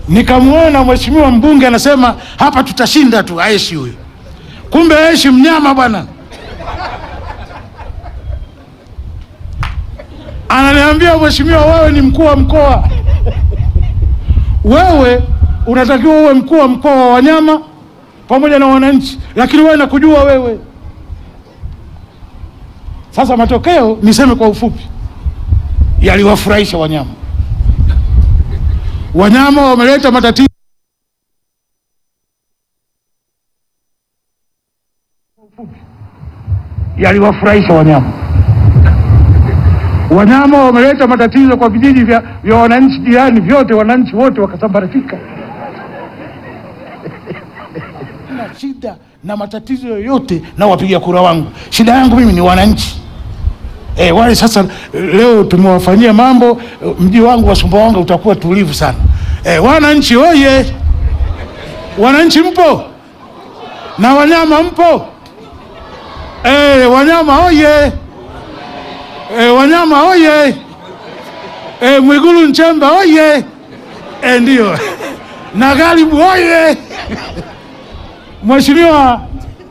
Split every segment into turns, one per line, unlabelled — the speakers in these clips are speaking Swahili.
nikamwona mheshimiwa mbunge anasema hapa tutashinda tu, Aishi huyo. Kumbe Aishi mnyama bwana. Ananiambia mheshimiwa, wewe ni mkuu wa mkoa, wewe unatakiwa uwe mkuu wa mkoa wa wanyama pamoja na wananchi, lakini wewe nakujua wewe. Sasa matokeo niseme kwa ufupi, yaliwafurahisha wanyama. Wanyama wameleta matatizo yaliwafurahisha wanyama. Wanyama wameleta matatizo kwa vijiji vya, vya wananchi jirani vyote, wananchi wote wakasambaratika. na shida na matatizo yoyote na wapiga kura wangu, shida yangu mimi ni wananchi. E, wale sasa leo tumewafanyia mambo, mji wangu wa Sumbawanga utakuwa tulivu sana. E, wananchi oye! Wananchi mpo na wanyama mpo? E, wanyama oye! E, wanyama oye! E, Mwigulu Nchemba oye! E, ndio na Ghalibu oye! Mheshimiwa,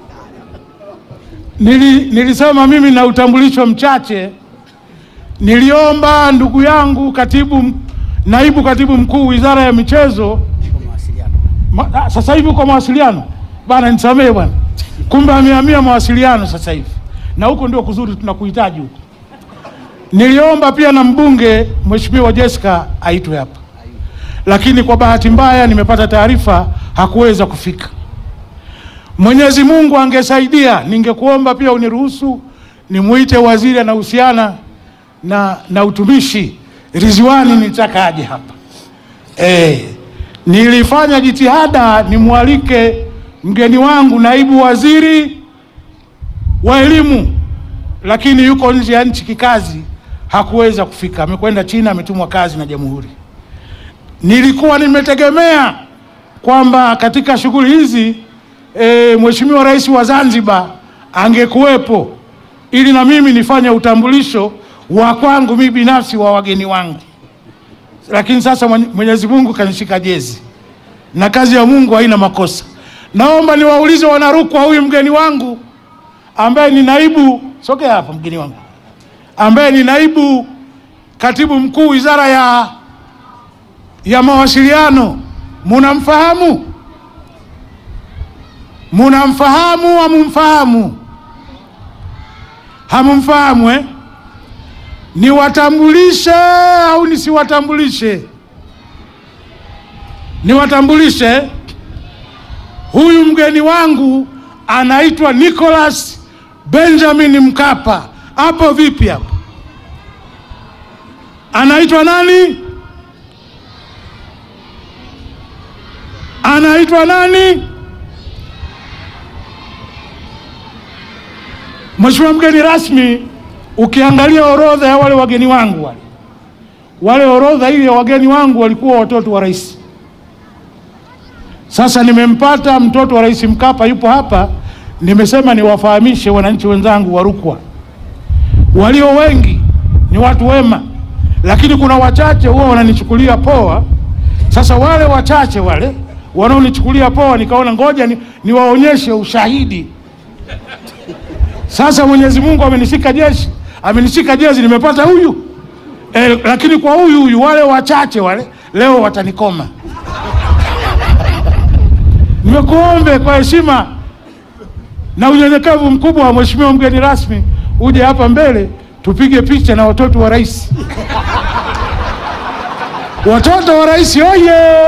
nili, nilisema mimi na utambulisho mchache. Niliomba ndugu yangu katibu, naibu katibu mkuu wizara ya michezo ma, ah, sasa hivi uko mawasiliano bana, nisamehe bwana, kumbe amehamia mawasiliano sasa hivi, na huko ndio kuzuri, tunakuhitaji huko. Niliomba pia na mbunge Mheshimiwa Jessica aitwe hapa, lakini kwa bahati mbaya nimepata taarifa hakuweza kufika. Mwenyezi Mungu angesaidia, ningekuomba pia uniruhusu nimuite waziri anahusiana na, na utumishi Ridhiwani, nitaka aje hapa e, nilifanya jitihada nimwalike mgeni wangu naibu waziri wa elimu, lakini yuko nje ya nchi kikazi, hakuweza kufika, amekwenda China, ametumwa kazi na jamhuri. Nilikuwa nimetegemea kwamba katika shughuli hizi E, Mheshimiwa Rais wa Zanzibar angekuwepo ili na mimi nifanye utambulisho wa kwangu mimi binafsi wa wageni wangu, lakini sasa Mwenyezi Mungu kanishika jezi na kazi ya Mungu haina makosa. Naomba niwaulize Wanarukwa, huyu mgeni wangu ambaye ni naibu, sogea hapa, mgeni wangu ambaye ni naibu katibu mkuu wizara ya, ya mawasiliano, munamfahamu? Munamfahamu? Hamumfahamu? Hamumfahamu eh? Niwatambulishe au nisiwatambulishe? Niwatambulishe. Huyu mgeni wangu anaitwa Nicholas Benjamin Mkapa. Hapo vipi hapo? Anaitwa nani? Anaitwa nani? Mheshimiwa mgeni rasmi, ukiangalia orodha ya wale wageni wangu wale wale, orodha ile ya wageni wangu walikuwa watoto wa rais. Sasa nimempata mtoto wa rais Mkapa, yupo hapa. Nimesema niwafahamishe wananchi wenzangu wa Rukwa, walio wengi ni watu wema, lakini kuna wachache huwa wananichukulia poa. Sasa wale wachache wale wanaonichukulia poa, nikaona ngoja ni, niwaonyeshe ushahidi sasa Mwenyezi Mungu amenishika jeshi, amenishika jezi, nimepata huyu e, lakini kwa huyu huyu wale wachache wale leo watanikoma. Nimekuombe kwa heshima na unyenyekevu mkubwa wa Mheshimiwa mgeni rasmi, uje hapa mbele tupige picha na watoto wa rais. Watoto wa rais oye!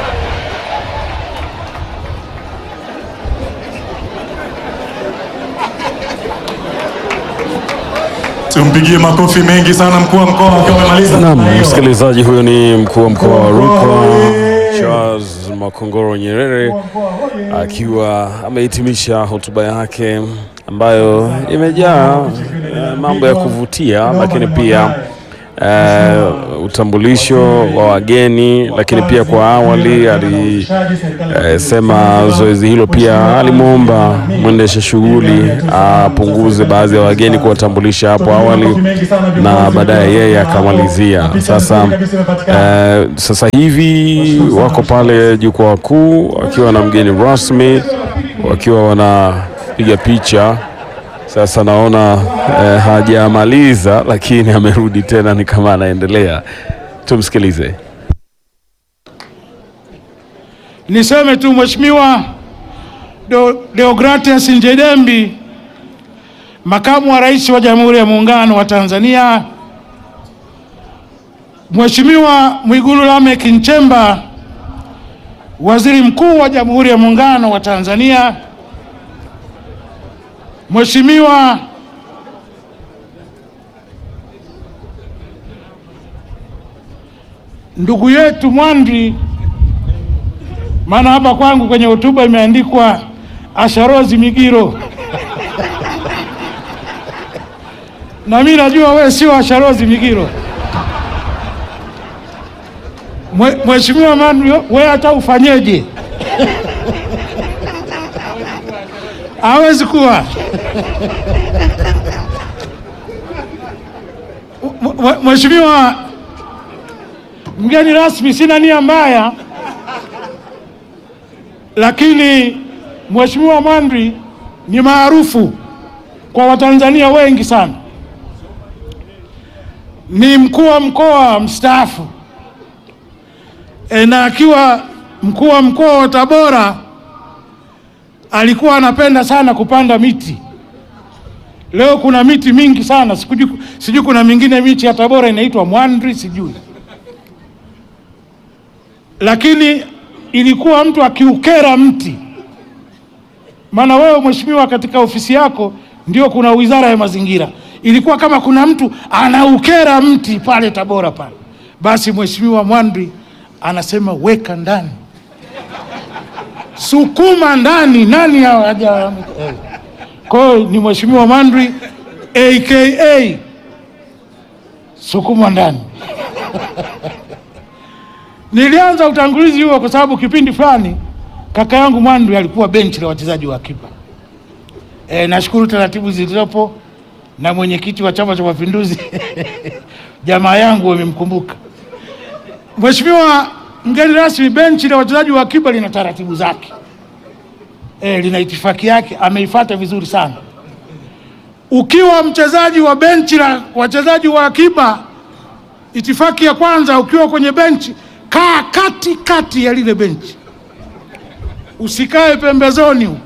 Tumpigie makofi mengi sana mkuu wa mkoa akiwa amemaliza.
Naam, msikilizaji, huyo ni mkuu wa mkoa wa Rukwa Charles Makongoro Nyerere akiwa amehitimisha hotuba yake ambayo imejaa eh, mambo ya kuvutia, lakini pia eh, utambulisho wa wageni, lakini pia kwa awali alisema zoezi hilo pia alimwomba mwendesha shughuli apunguze baadhi ya wageni kuwatambulisha hapo awali na baadaye yeye akamalizia. Sasa eh, sasa hivi wako pale jukwaa kuu wakiwa na mgeni rasmi wakiwa wanapiga picha. Sasa naona eh, hajamaliza lakini amerudi tena, ni kama anaendelea. Tumsikilize.
Niseme tu Mheshimiwa Do- Deogratias Njedembi, makamu wa rais wa Jamhuri ya Muungano wa Tanzania, Mheshimiwa Mwigulu Lameck Nchemba, waziri mkuu wa Jamhuri ya Muungano wa Tanzania, Mheshimiwa ndugu yetu Mwandri, maana hapa kwangu kwenye hotuba imeandikwa Asharozi Migiro na mimi najua wewe sio Asharozi Migiro. Mwe- Mheshimiwa Mwandri, wewe hata ufanyeje hawezi kuwa Mwe- Mheshimiwa mgeni rasmi, sina nia mbaya, lakini Mheshimiwa Mwandri ni maarufu kwa Watanzania wengi sana. Ni mkuu wa mkoa mstaafu e, na akiwa mkuu wa mkoa wa Tabora alikuwa anapenda sana kupanda miti. Leo kuna miti mingi sana, sijui sijui kuna mingine miti ya Tabora inaitwa Mwandri sijui, lakini ilikuwa mtu akiukera mti. Maana wewe mheshimiwa, katika ofisi yako ndio kuna wizara ya mazingira, ilikuwa kama kuna mtu anaukera mti pale Tabora pale, basi mheshimiwa Mwandri anasema weka ndani, sukuma ndani, nani haja eh. Kwa hiyo ni mheshimiwa Mwandri aka sukuma ndani. Nilianza utangulizi huo kwa sababu kipindi fulani kaka yangu Mwandri alikuwa benchi la wachezaji wa akiba. E, nashukuru taratibu zilizopo na mwenyekiti wa Chama cha Mapinduzi jamaa yangu wamemkumbuka. Mheshimiwa mgeni rasmi, benchi la wachezaji wa akiba lina taratibu zake e, lina itifaki yake, ameifuata vizuri sana. Ukiwa mchezaji wa benchi la wachezaji wa akiba, itifaki ya kwanza, ukiwa kwenye benchi, kaa kati kati ya lile benchi, usikae pembezoni. huko.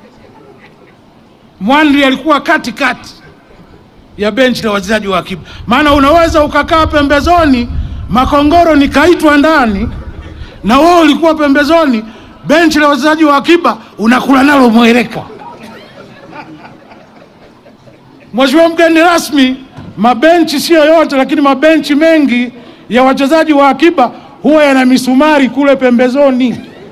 Mwandri alikuwa kati kati ya benchi la wachezaji wa akiba, maana unaweza ukakaa pembezoni, Makongoro nikaitwa ndani na wewe ulikuwa pembezoni, benchi la wachezaji wa akiba unakula nalo mweleka. Mheshimiwa mgeni rasmi, mabenchi sio yote, lakini mabenchi mengi ya wachezaji wa akiba huwa yana misumari kule pembezoni.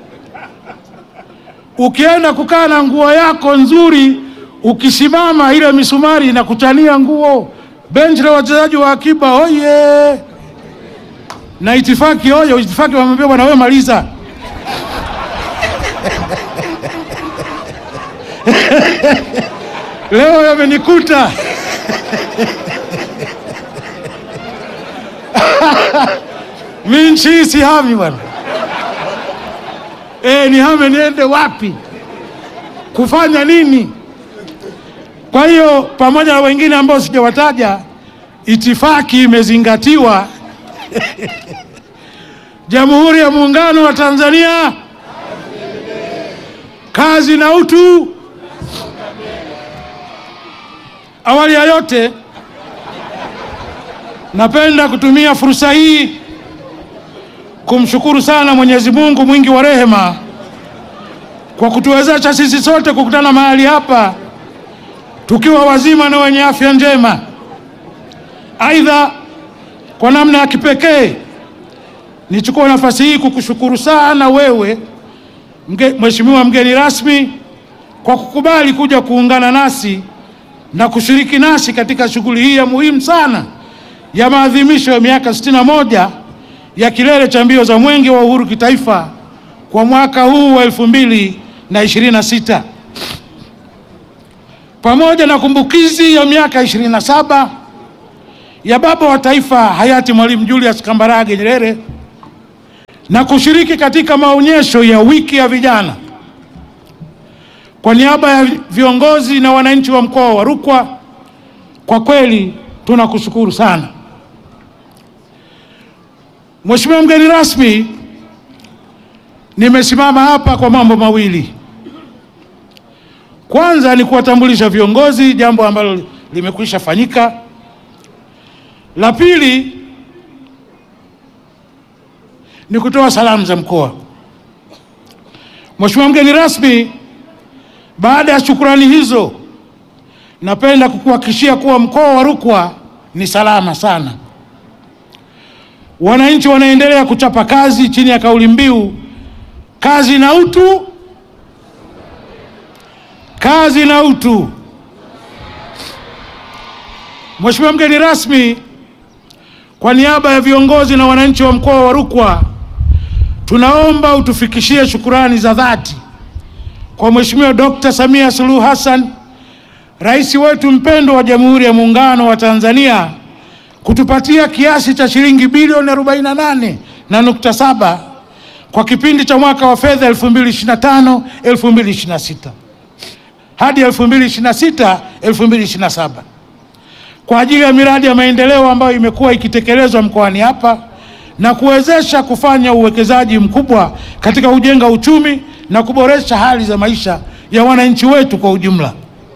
Ukienda kukaa na nguo yako nzuri, ukisimama ile misumari inakutania nguo. Benchi la wachezaji wa akiba oye! Na itifaki oye! Itifaki wamwambia bwana, wewe maliza. Leo yamenikuta mi nchi hii sihami bwana. E, nihame niende wapi? Kufanya nini? Kwa hiyo pamoja na wengine ambao sijawataja, itifaki imezingatiwa. Jamhuri ya Muungano wa Tanzania, kazi na utu. Awali ya yote, napenda kutumia fursa hii kumshukuru sana Mwenyezi Mungu mwingi wa rehema kwa kutuwezesha sisi sote kukutana mahali hapa tukiwa wazima na wenye afya njema. Aidha, kwa namna ya kipekee nichukue nafasi hii kukushukuru sana wewe mge, Mheshimiwa mgeni rasmi kwa kukubali kuja kuungana nasi na kushiriki nasi katika shughuli hii ya muhimu sana ya maadhimisho ya miaka 61 ya kilele cha mbio za Mwenge wa Uhuru kitaifa kwa mwaka huu wa 2026 pamoja na kumbukizi ya miaka 27 ya baba wa taifa hayati Mwalimu Julius Kambarage Nyerere na kushiriki katika maonyesho ya wiki ya vijana. Kwa niaba ya viongozi na wananchi wa mkoa wa Rukwa, kwa kweli tunakushukuru sana. Mheshimiwa mgeni rasmi, nimesimama hapa kwa mambo mawili. Kwanza ni kuwatambulisha viongozi, jambo ambalo limekwisha fanyika. La pili ni kutoa salamu za mkoa. Mheshimiwa mgeni rasmi, baada ya shukrani hizo, napenda kukuhakikishia kuwa mkoa wa Rukwa ni salama sana. Wananchi wanaendelea kuchapa kazi chini ya kauli mbiu kazi na utu, kazi na utu. Mheshimiwa mgeni rasmi, kwa niaba ya viongozi na wananchi wa mkoa wa Rukwa tunaomba utufikishie shukurani za dhati kwa Mheshimiwa Dr. Samia Suluhu Hassan, rais wetu mpendwa wa Jamhuri ya Muungano wa Tanzania kutupatia kiasi cha shilingi bilioni 48 na nukta saba kwa kipindi cha mwaka wa fedha 2025 2026 hadi 2026 2027 kwa ajili ya miradi ya maendeleo ambayo imekuwa ikitekelezwa mkoani hapa na kuwezesha kufanya uwekezaji mkubwa katika kujenga uchumi na kuboresha hali za maisha ya wananchi wetu kwa ujumla.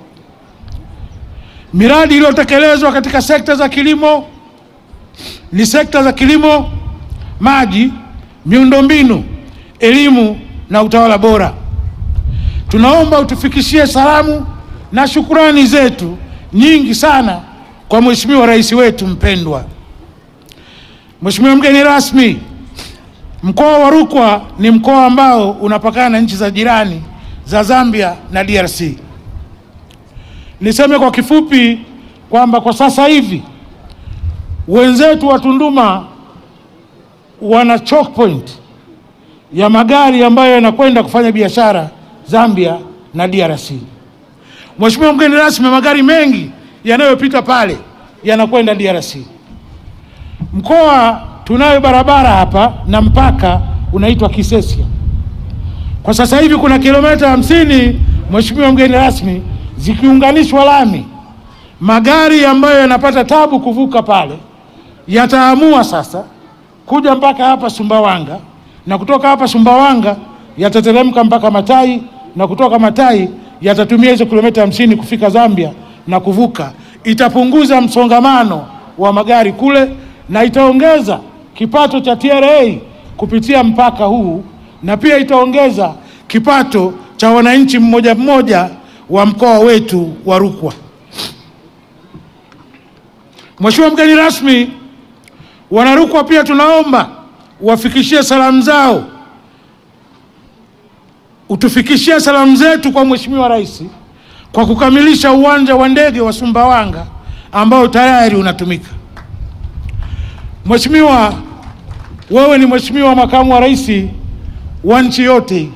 Miradi iliyotekelezwa katika sekta za kilimo ni sekta za kilimo, maji, miundombinu, elimu na utawala bora. Tunaomba utufikishie salamu na shukurani zetu nyingi sana kwa Mheshimiwa Rais wetu mpendwa. Mheshimiwa mgeni rasmi, mkoa wa Rukwa ni mkoa ambao unapakana na nchi za jirani za Zambia na DRC. Niseme kwa kifupi kwamba kwa sasa hivi wenzetu wa Tunduma wana choke point ya magari ambayo yanakwenda kufanya biashara Zambia na DRC. Mheshimiwa mgeni rasmi, magari mengi yanayopita pale yanakwenda DRC. Mkoa tunayo barabara hapa na mpaka unaitwa Kisesia. Kwa sasa hivi kuna kilomita hamsini, Mheshimiwa mgeni rasmi, zikiunganishwa lami, magari ambayo yanapata tabu kuvuka pale yataamua sasa kuja mpaka hapa Sumbawanga, na kutoka hapa Sumbawanga yatateremka mpaka Matai, na kutoka Matai yatatumia hizo kilomita hamsini kufika Zambia na kuvuka. Itapunguza msongamano wa magari kule na itaongeza kipato cha TRA kupitia mpaka huu na pia itaongeza kipato cha wananchi mmoja mmoja wa mkoa wetu wa Rukwa. Mheshimiwa mgeni rasmi, Wanarukwa pia tunaomba wafikishie salamu zao, utufikishie salamu zetu kwa Mheshimiwa Rais kwa kukamilisha uwanja wa ndege wa Sumbawanga ambao tayari unatumika. Mheshimiwa, wewe ni mheshimiwa makamu wa rais wa nchi yote hii.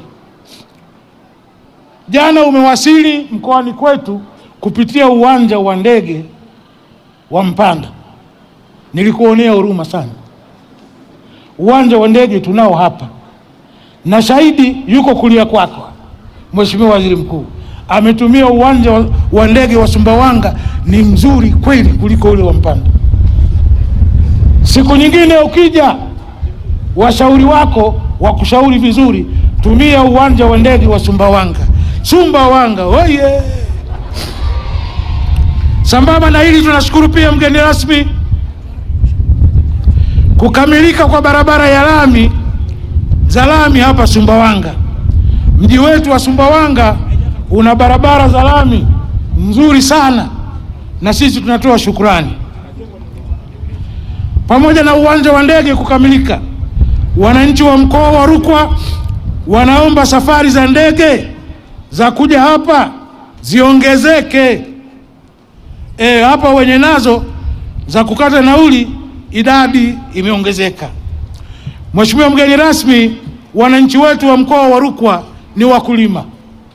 Jana umewasili mkoani kwetu kupitia uwanja wa ndege wa Mpanda. Nilikuonea huruma sana. Uwanja wa ndege tunao hapa, na shahidi yuko kulia kwako. Mheshimiwa Waziri Mkuu ametumia uwanja wa- wa ndege wa Sumbawanga, ni mzuri kweli kuliko ule wa Mpanda. Siku nyingine ukija, washauri wako wakushauri vizuri, tumia uwanja wa ndege wa Sumbawanga. Sumbawanga oye! Sambamba na hili, tunashukuru pia mgeni rasmi, kukamilika kwa barabara ya lami za lami hapa Sumbawanga. Mji wetu wa Sumbawanga una barabara za lami nzuri sana, na sisi tunatoa shukrani. Pamoja na uwanja wa ndege kukamilika, wananchi wa mkoa wa Rukwa wanaomba safari za ndege za kuja hapa ziongezeke. E, hapa wenye nazo za kukata nauli idadi imeongezeka. Mheshimiwa mgeni rasmi, wananchi wetu wa mkoa wa Rukwa ni wakulima.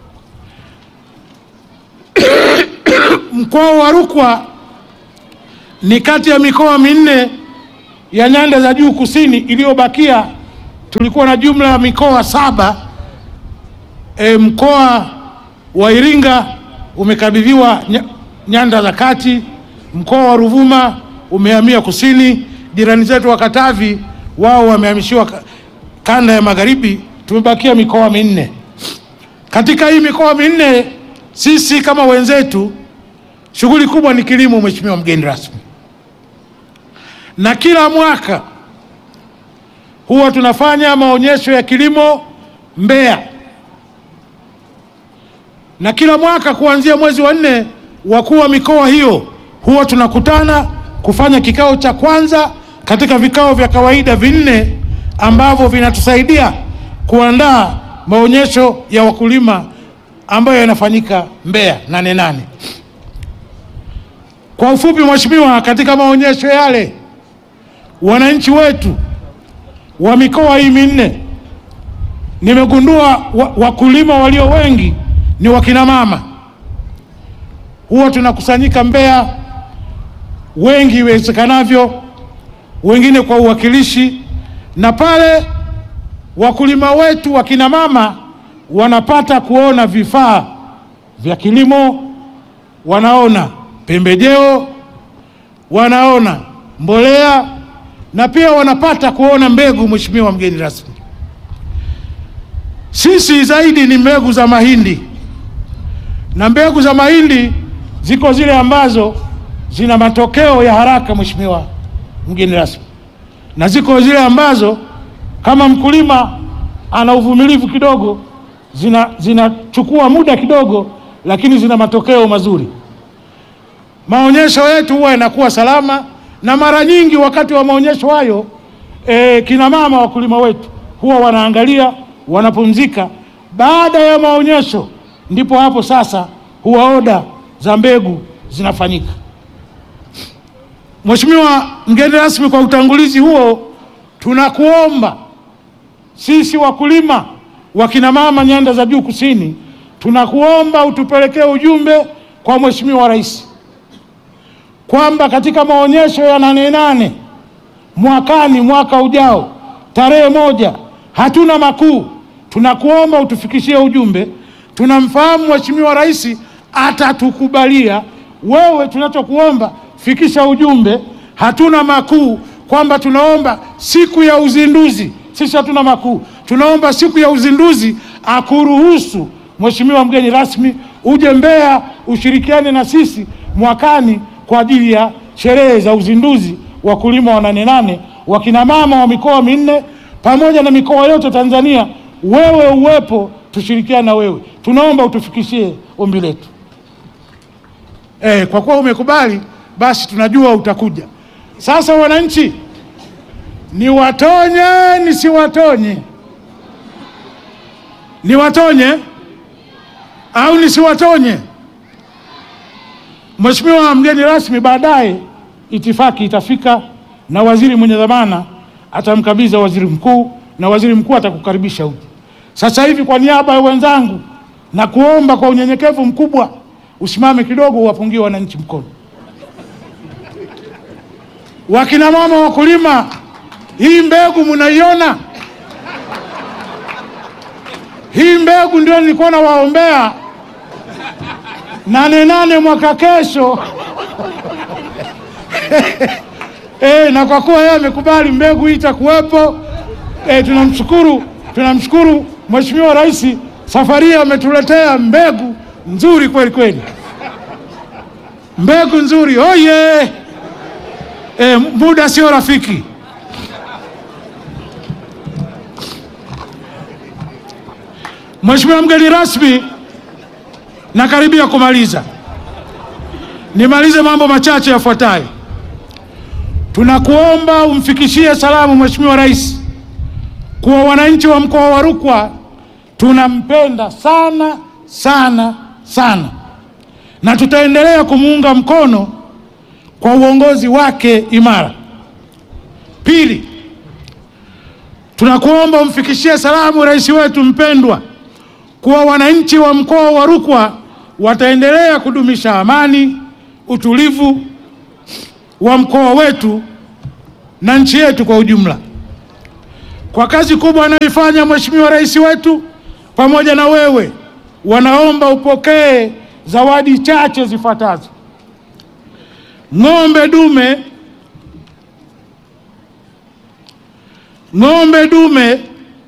Mkoa wa Rukwa ni kati ya mikoa minne ya nyanda za juu kusini iliyobakia. Tulikuwa na jumla ya mikoa saba. E, mkoa wa Iringa umekabidhiwa nya- nyanda za kati. Mkoa wa Ruvuma umehamia kusini. Jirani zetu wa Katavi wao wamehamishiwa ka- kanda ya magharibi. Tumebakia mikoa minne. Katika hii mikoa minne, sisi kama wenzetu, shughuli kubwa ni kilimo, Mheshimiwa mgeni rasmi, na kila mwaka huwa tunafanya maonyesho ya kilimo Mbeya, na kila mwaka kuanzia mwezi wa nne, wakuu wa mikoa hiyo huwa tunakutana kufanya kikao cha kwanza katika vikao vya kawaida vinne ambavyo vinatusaidia kuandaa maonyesho ya wakulima ambayo yanafanyika Mbeya Nane Nane. Kwa ufupi, Mheshimiwa, katika maonyesho yale wananchi wetu wa mikoa hii minne nimegundua wa, wakulima walio wengi ni wakina mama. Huwa tunakusanyika Mbeya wengi iwezekanavyo, wengine kwa uwakilishi, na pale wakulima wetu wakina mama wanapata kuona vifaa vya kilimo, wanaona pembejeo, wanaona mbolea na pia wanapata kuona mbegu. Mheshimiwa mgeni rasmi, sisi zaidi ni mbegu za mahindi, na mbegu za mahindi ziko zile ambazo zina matokeo ya haraka, Mheshimiwa mgeni rasmi, na ziko zile ambazo kama mkulima ana uvumilivu kidogo, zina zinachukua muda kidogo, lakini zina matokeo mazuri. Maonyesho yetu huwa yanakuwa salama, na mara nyingi wakati wa maonyesho hayo e, kina mama wakulima wetu huwa wanaangalia, wanapumzika. Baada ya maonyesho, ndipo hapo sasa huwa oda za mbegu zinafanyika. Mheshimiwa mgeni rasmi, kwa utangulizi huo, tunakuomba sisi wakulima wakina mama nyanda za juu kusini, tunakuomba utupelekee ujumbe kwa Mheshimiwa Rais kwamba katika maonyesho ya Nane Nane mwakani, mwaka ujao, tarehe moja, hatuna makuu. Tunakuomba utufikishie ujumbe. Tunamfahamu Mheshimiwa Rais atatukubalia. Wewe tunachokuomba fikisha ujumbe, hatuna makuu, kwamba tunaomba siku ya uzinduzi. Sisi hatuna makuu, tunaomba siku ya uzinduzi akuruhusu Mheshimiwa mgeni rasmi uje Mbeya ushirikiane na sisi mwakani kwa ajili ya sherehe za uzinduzi wa kulima wa Nane Nane, wakina mama wa mikoa minne pamoja na mikoa yote Tanzania, wewe uwepo, tushirikiane na wewe. Tunaomba utufikishie ombi letu. Eh, kwa kuwa umekubali basi tunajua utakuja. Sasa wananchi, niwatonye nisiwatonye? Niwatonye au nisiwatonye? Mheshimiwa mgeni rasmi, baadaye itifaki itafika na waziri mwenye dhamana atamkabidhi waziri mkuu na waziri mkuu atakukaribisha uje. Sasa hivi kwa niaba ya wenzangu na kuomba kwa unyenyekevu mkubwa usimame kidogo uwapungie wananchi mkono. Wakina mama wakulima, hii mbegu mnaiona? Hii mbegu ndio nilikuwa nawaombea Nane Nane mwaka kesho. E, na kwa kuwa yeye amekubali mbegu hii itakuwepo, e, tunamshukuru tunamshukuru Mheshimiwa Rais, safari hii ametuletea mbegu nzuri kweli kweli, mbegu nzuri oye! E, muda sio rafiki. Mheshimiwa mgeni rasmi, nakaribia kumaliza. Nimalize mambo machache yafuatayo. Tunakuomba umfikishie salamu Mheshimiwa Rais kuwa wananchi wa mkoa wa Rukwa tunampenda sana sana sana, na tutaendelea kumuunga mkono kwa uongozi wake imara. Pili, tunakuomba umfikishie salamu rais wetu mpendwa kuwa wananchi wa mkoa wa Rukwa wataendelea kudumisha amani, utulivu wa mkoa wetu na nchi yetu kwa ujumla. Kwa kazi kubwa anayoifanya Mheshimiwa Rais wetu pamoja na wewe, wanaomba upokee zawadi chache zifuatazo: ng'ombe dume, ng'ombe dume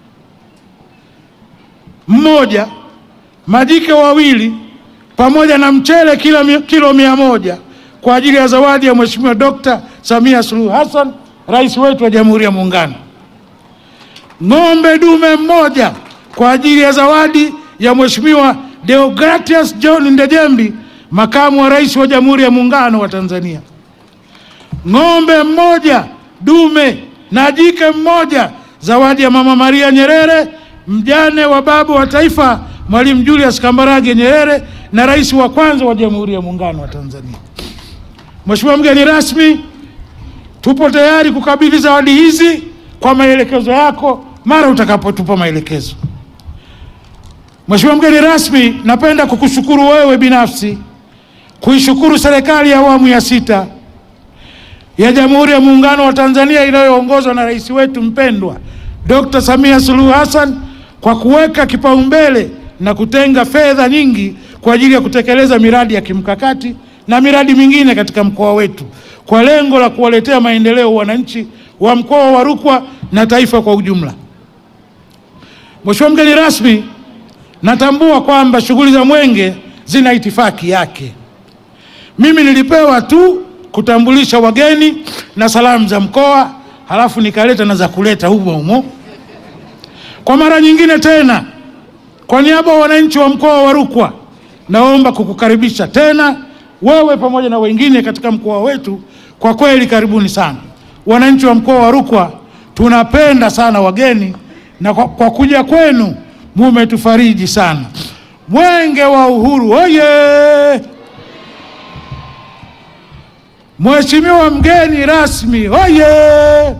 mmoja, majike wawili, pamoja na mchele kilo, mi- kilo mia moja kwa ajili ya zawadi ya Mheshimiwa Dr. Samia Suluhu Hassan, rais wetu wa Jamhuri ya Muungano. Ng'ombe dume mmoja kwa ajili ya zawadi ya Mheshimiwa Deogratias John Ndejembi, makamu wa rais wa Jamhuri ya Muungano wa Tanzania. Ng'ombe mmoja dume na jike mmoja, zawadi ya Mama Maria Nyerere, mjane wa baba wa taifa Mwalimu Julius Kambarage Nyerere na rais wa kwanza wa Jamhuri ya Muungano wa Tanzania. Mheshimiwa mgeni rasmi, tupo tayari kukabidhi zawadi hizi kwa maelekezo yako mara utakapotupa maelekezo. Mheshimiwa mgeni rasmi, napenda kukushukuru wewe binafsi, kuishukuru serikali ya awamu ya sita ya Jamhuri ya Muungano wa Tanzania inayoongozwa na rais wetu mpendwa Dr. Samia Suluhu Hassan kwa kuweka kipaumbele na kutenga fedha nyingi kwa ajili ya kutekeleza miradi ya kimkakati na miradi mingine katika mkoa wetu kwa lengo la kuwaletea maendeleo wananchi wa mkoa wa Rukwa na taifa kwa ujumla. Mheshimiwa mgeni rasmi, natambua kwamba shughuli za Mwenge zina itifaki yake. Mimi nilipewa tu kutambulisha wageni na salamu za mkoa, halafu nikaleta na za kuleta humo humo. Kwa mara nyingine tena, kwa niaba ya wananchi wa mkoa wa Rukwa, naomba kukukaribisha tena wewe pamoja na wengine katika mkoa wetu. Kwa kweli, karibuni sana wananchi wa mkoa wa Rukwa, tunapenda sana wageni na kwa, kwa kuja kwenu mumetufariji sana. Mwenge wa Uhuru oye! Mheshimiwa mgeni rasmi oye!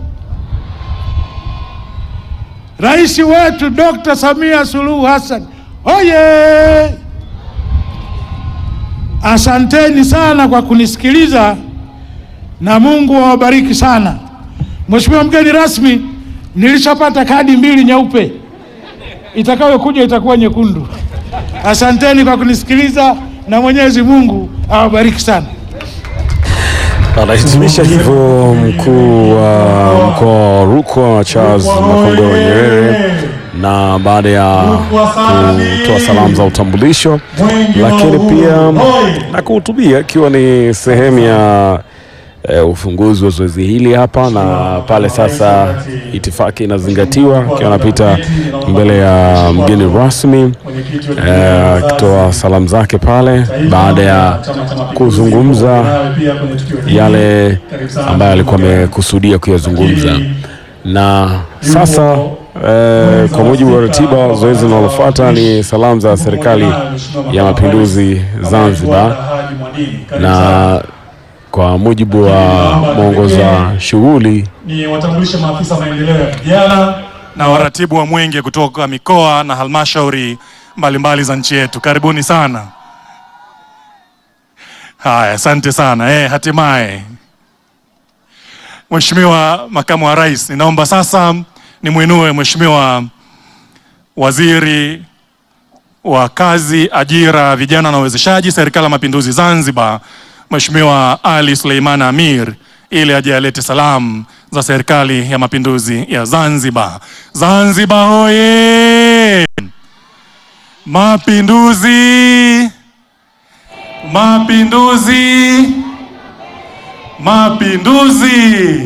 Rais wetu Dr. Samia Suluhu Hassan oye! Asanteni sana kwa kunisikiliza na Mungu awabariki sana. Mheshimiwa mgeni rasmi, nilishapata kadi mbili nyeupe, itakayokuja itakuwa nyekundu. Asanteni kwa kunisikiliza na Mwenyezi Mungu awabariki sana.
Anahitimisha hivyo mkuu wa mkoa wa Rukwa Charles Makongoro Nyerere, na baada ya kutoa salamu za utambulisho, lakini pia na kuhutubia ikiwa ni sehemu ya eh, ufunguzi wa zoezi hili hapa na pale. Sasa itifaki inazingatiwa, akiwa anapita mbele ya mgeni rasmi eh, akitoa salamu zake pale baada ya kuzungumza yale ambayo alikuwa amekusudia kuyazungumza. Na sasa eh, kwa mujibu wa ratiba, zoezi linalofuata ni salamu za serikali ya mapinduzi Zanzibar, na kwa mujibu wa mwongoza shughuli
ni watambulishe maafisa maendeleo ya vijana na waratibu wa Mwenge kutoka mikoa na halmashauri mbalimbali za nchi yetu. Karibuni sana. Haya, asante sana. Eh, hatimaye Mheshimiwa Makamu wa Rais, ninaomba sasa nimwinue Mheshimiwa Waziri wa Kazi, Ajira, Vijana na Uwezeshaji, Serikali ya Mapinduzi Zanzibar, Mheshimiwa Ali Suleiman Amir ili aje alete salamu za Serikali ya Mapinduzi ya Zanzibar. Zanzibar hoye! Mapinduzi! Mapinduzi! Mapinduzi!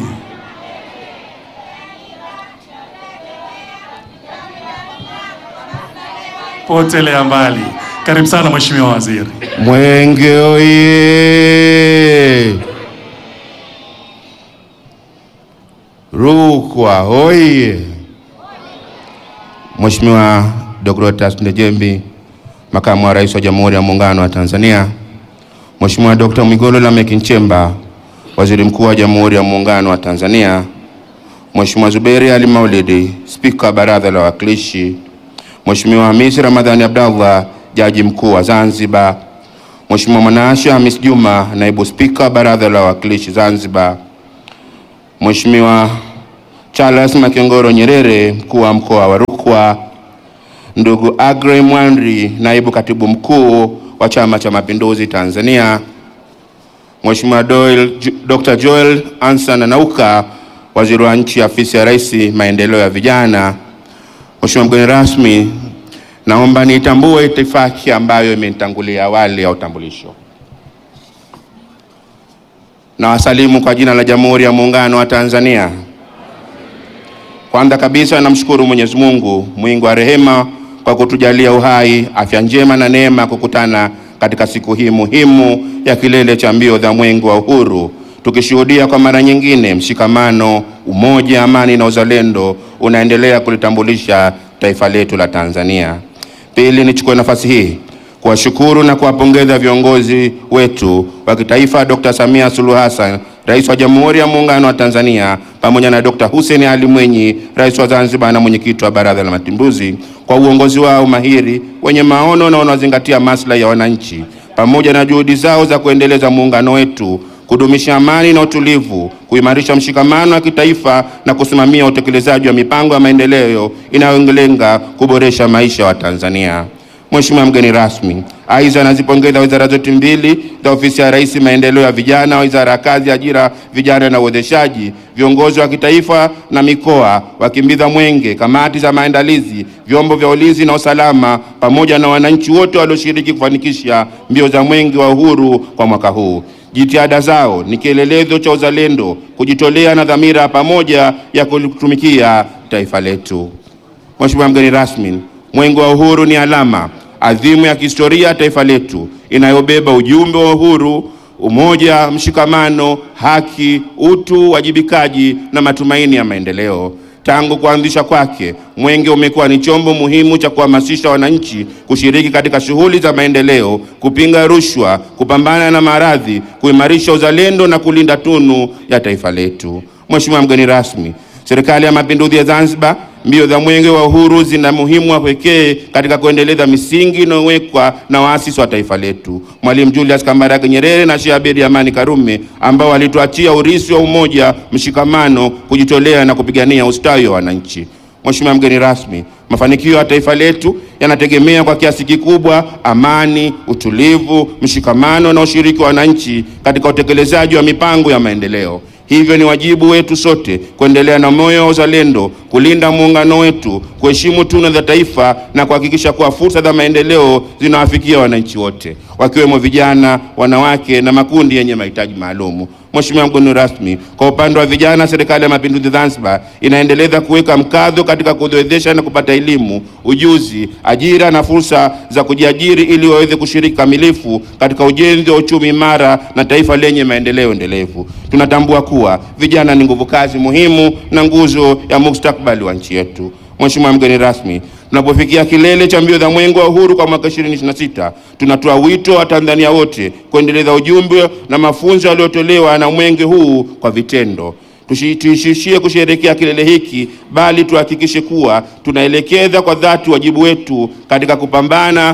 Potelea mbali. Karibu sana Mheshimiwa Waziri.
Mwenge oye! Rukwa oye! Mheshimiwa Dr. Ndejembi, Makamu wa Rais wa Jamhuri ya Muungano wa Tanzania, Mheshimiwa Dr. Mwigulu Lameck Nchemba, Waziri Mkuu wa Jamhuri ya Muungano wa Tanzania, Mheshimiwa Zuberi Ali Maulidi, Spika wa Baraza la Wawakilishi, Mheshimiwa Hamisi Ramadhani Abdallah, Jaji Mkuu wa Zanzibar, Mheshimiwa Mwanaasha Hamis Juma, Naibu Spika wa Baraza la Wawakilishi Zanzibar, Mheshimiwa Charles Makengoro Nyerere, Mkuu wa Mkoa wa Rukwa, ndugu Agrey Mwanri, Naibu Katibu Mkuu wa Chama cha Mapinduzi Tanzania, Mheshimiwa Doyle, Dr. Joel Ansan Nauka, Waziri wa Nchi, Ofisi ya Rais, Maendeleo ya Vijana. Mheshimiwa mgeni rasmi, naomba niitambue itifaki ambayo imenitangulia awali ya utambulisho. Na wasalimu kwa jina la Jamhuri ya Muungano wa Tanzania. Kwanza kabisa namshukuru Mwenyezi Mungu mwingi wa rehema kwa kutujalia uhai, afya njema na neema ya kukutana katika siku hii muhimu ya kilele cha mbio za Mwenge wa Uhuru, tukishuhudia kwa mara nyingine mshikamano, umoja, amani na uzalendo unaendelea kulitambulisha taifa letu la Tanzania. Pili, nichukue nafasi hii kuwashukuru na kuwapongeza viongozi wetu wa kitaifa, Dr. Samia Suluhu Hassan, Rais wa Jamhuri ya Muungano wa Tanzania, pamoja na Dr. Hussein Ali Mwinyi, Rais wa Zanzibar na mwenyekiti wa Baraza la Mapinduzi, kwa uongozi wao mahiri wenye maono na wanaozingatia maslahi ya wananchi, pamoja na juhudi zao za kuendeleza muungano wetu, kudumisha amani na utulivu, kuimarisha mshikamano wa kitaifa na kusimamia utekelezaji wa mipango ya maendeleo inayolenga kuboresha maisha ya Watanzania. Mheshimiwa mgeni rasmi, aidha nazipongeza wizara zote mbili za ofisi ya Rais maendeleo ya vijana, wizara ya kazi, ajira, vijana na uwezeshaji, viongozi wa kitaifa na mikoa, wakimbiza mwenge, kamati za maandalizi, vyombo vya ulinzi na usalama, pamoja na wananchi wote walioshiriki kufanikisha mbio za mwenge wa uhuru kwa mwaka huu. Jitihada zao ni kielelezo cha uzalendo, kujitolea na dhamira pamoja ya kulitumikia taifa letu. Mheshimiwa mgeni rasmi, Mwenge wa Uhuru ni alama adhimu ya kihistoria ya taifa letu inayobeba ujumbe wa uhuru, umoja, mshikamano, haki, utu, wajibikaji na matumaini ya maendeleo. Tangu kuanzisha kwake, Mwenge umekuwa ni chombo muhimu cha kuhamasisha wananchi kushiriki katika shughuli za maendeleo, kupinga rushwa, kupambana na maradhi, kuimarisha uzalendo na kulinda tunu ya taifa letu. Mheshimiwa mgeni rasmi, Serikali ya Mapinduzi ya Zanzibar, mbio za Mwenge wa Uhuru zina muhimu wa pekee katika kuendeleza misingi inayowekwa na waasisi wa taifa letu, Mwalimu Julius Kambarage Nyerere na Sheikh Abeid Amani Karume, ambao walituachia urithi wa umoja, mshikamano, kujitolea na kupigania ustawi wa wananchi. Mheshimiwa mgeni rasmi, mafanikio ya taifa letu yanategemea kwa kiasi kikubwa amani, utulivu, mshikamano na ushiriki wa wananchi katika utekelezaji wa mipango ya maendeleo. Hivyo ni wajibu wetu sote kuendelea na moyo wa uzalendo, kulinda muungano wetu, kuheshimu tunu za taifa na kuhakikisha kuwa fursa za maendeleo zinawafikia wananchi wote, wakiwemo vijana, wanawake na makundi yenye mahitaji maalumu. Mheshimiwa mgeni rasmi, kwa upande wa vijana, Serikali ya Mapinduzi Zanzibar inaendeleza kuweka mkazo katika kuwezesha na kupata elimu, ujuzi, ajira na fursa za kujiajiri ili waweze kushiriki kamilifu katika ujenzi wa uchumi imara na taifa lenye maendeleo endelevu. Tunatambua kuwa vijana ni nguvu kazi muhimu na nguzo ya mustakabali wa nchi yetu. Mheshimiwa mgeni rasmi, tunapofikia kilele cha mbio za Mwenge wa Uhuru kwa mwaka 2026 tunatoa wito wa Tanzania wote kuendeleza ujumbe na mafunzo yaliyotolewa na mwenge huu kwa vitendo. Tusiishie kusherehekea kilele hiki, bali tuhakikishe kuwa tunaelekeza kwa dhati wajibu wetu katika kupambana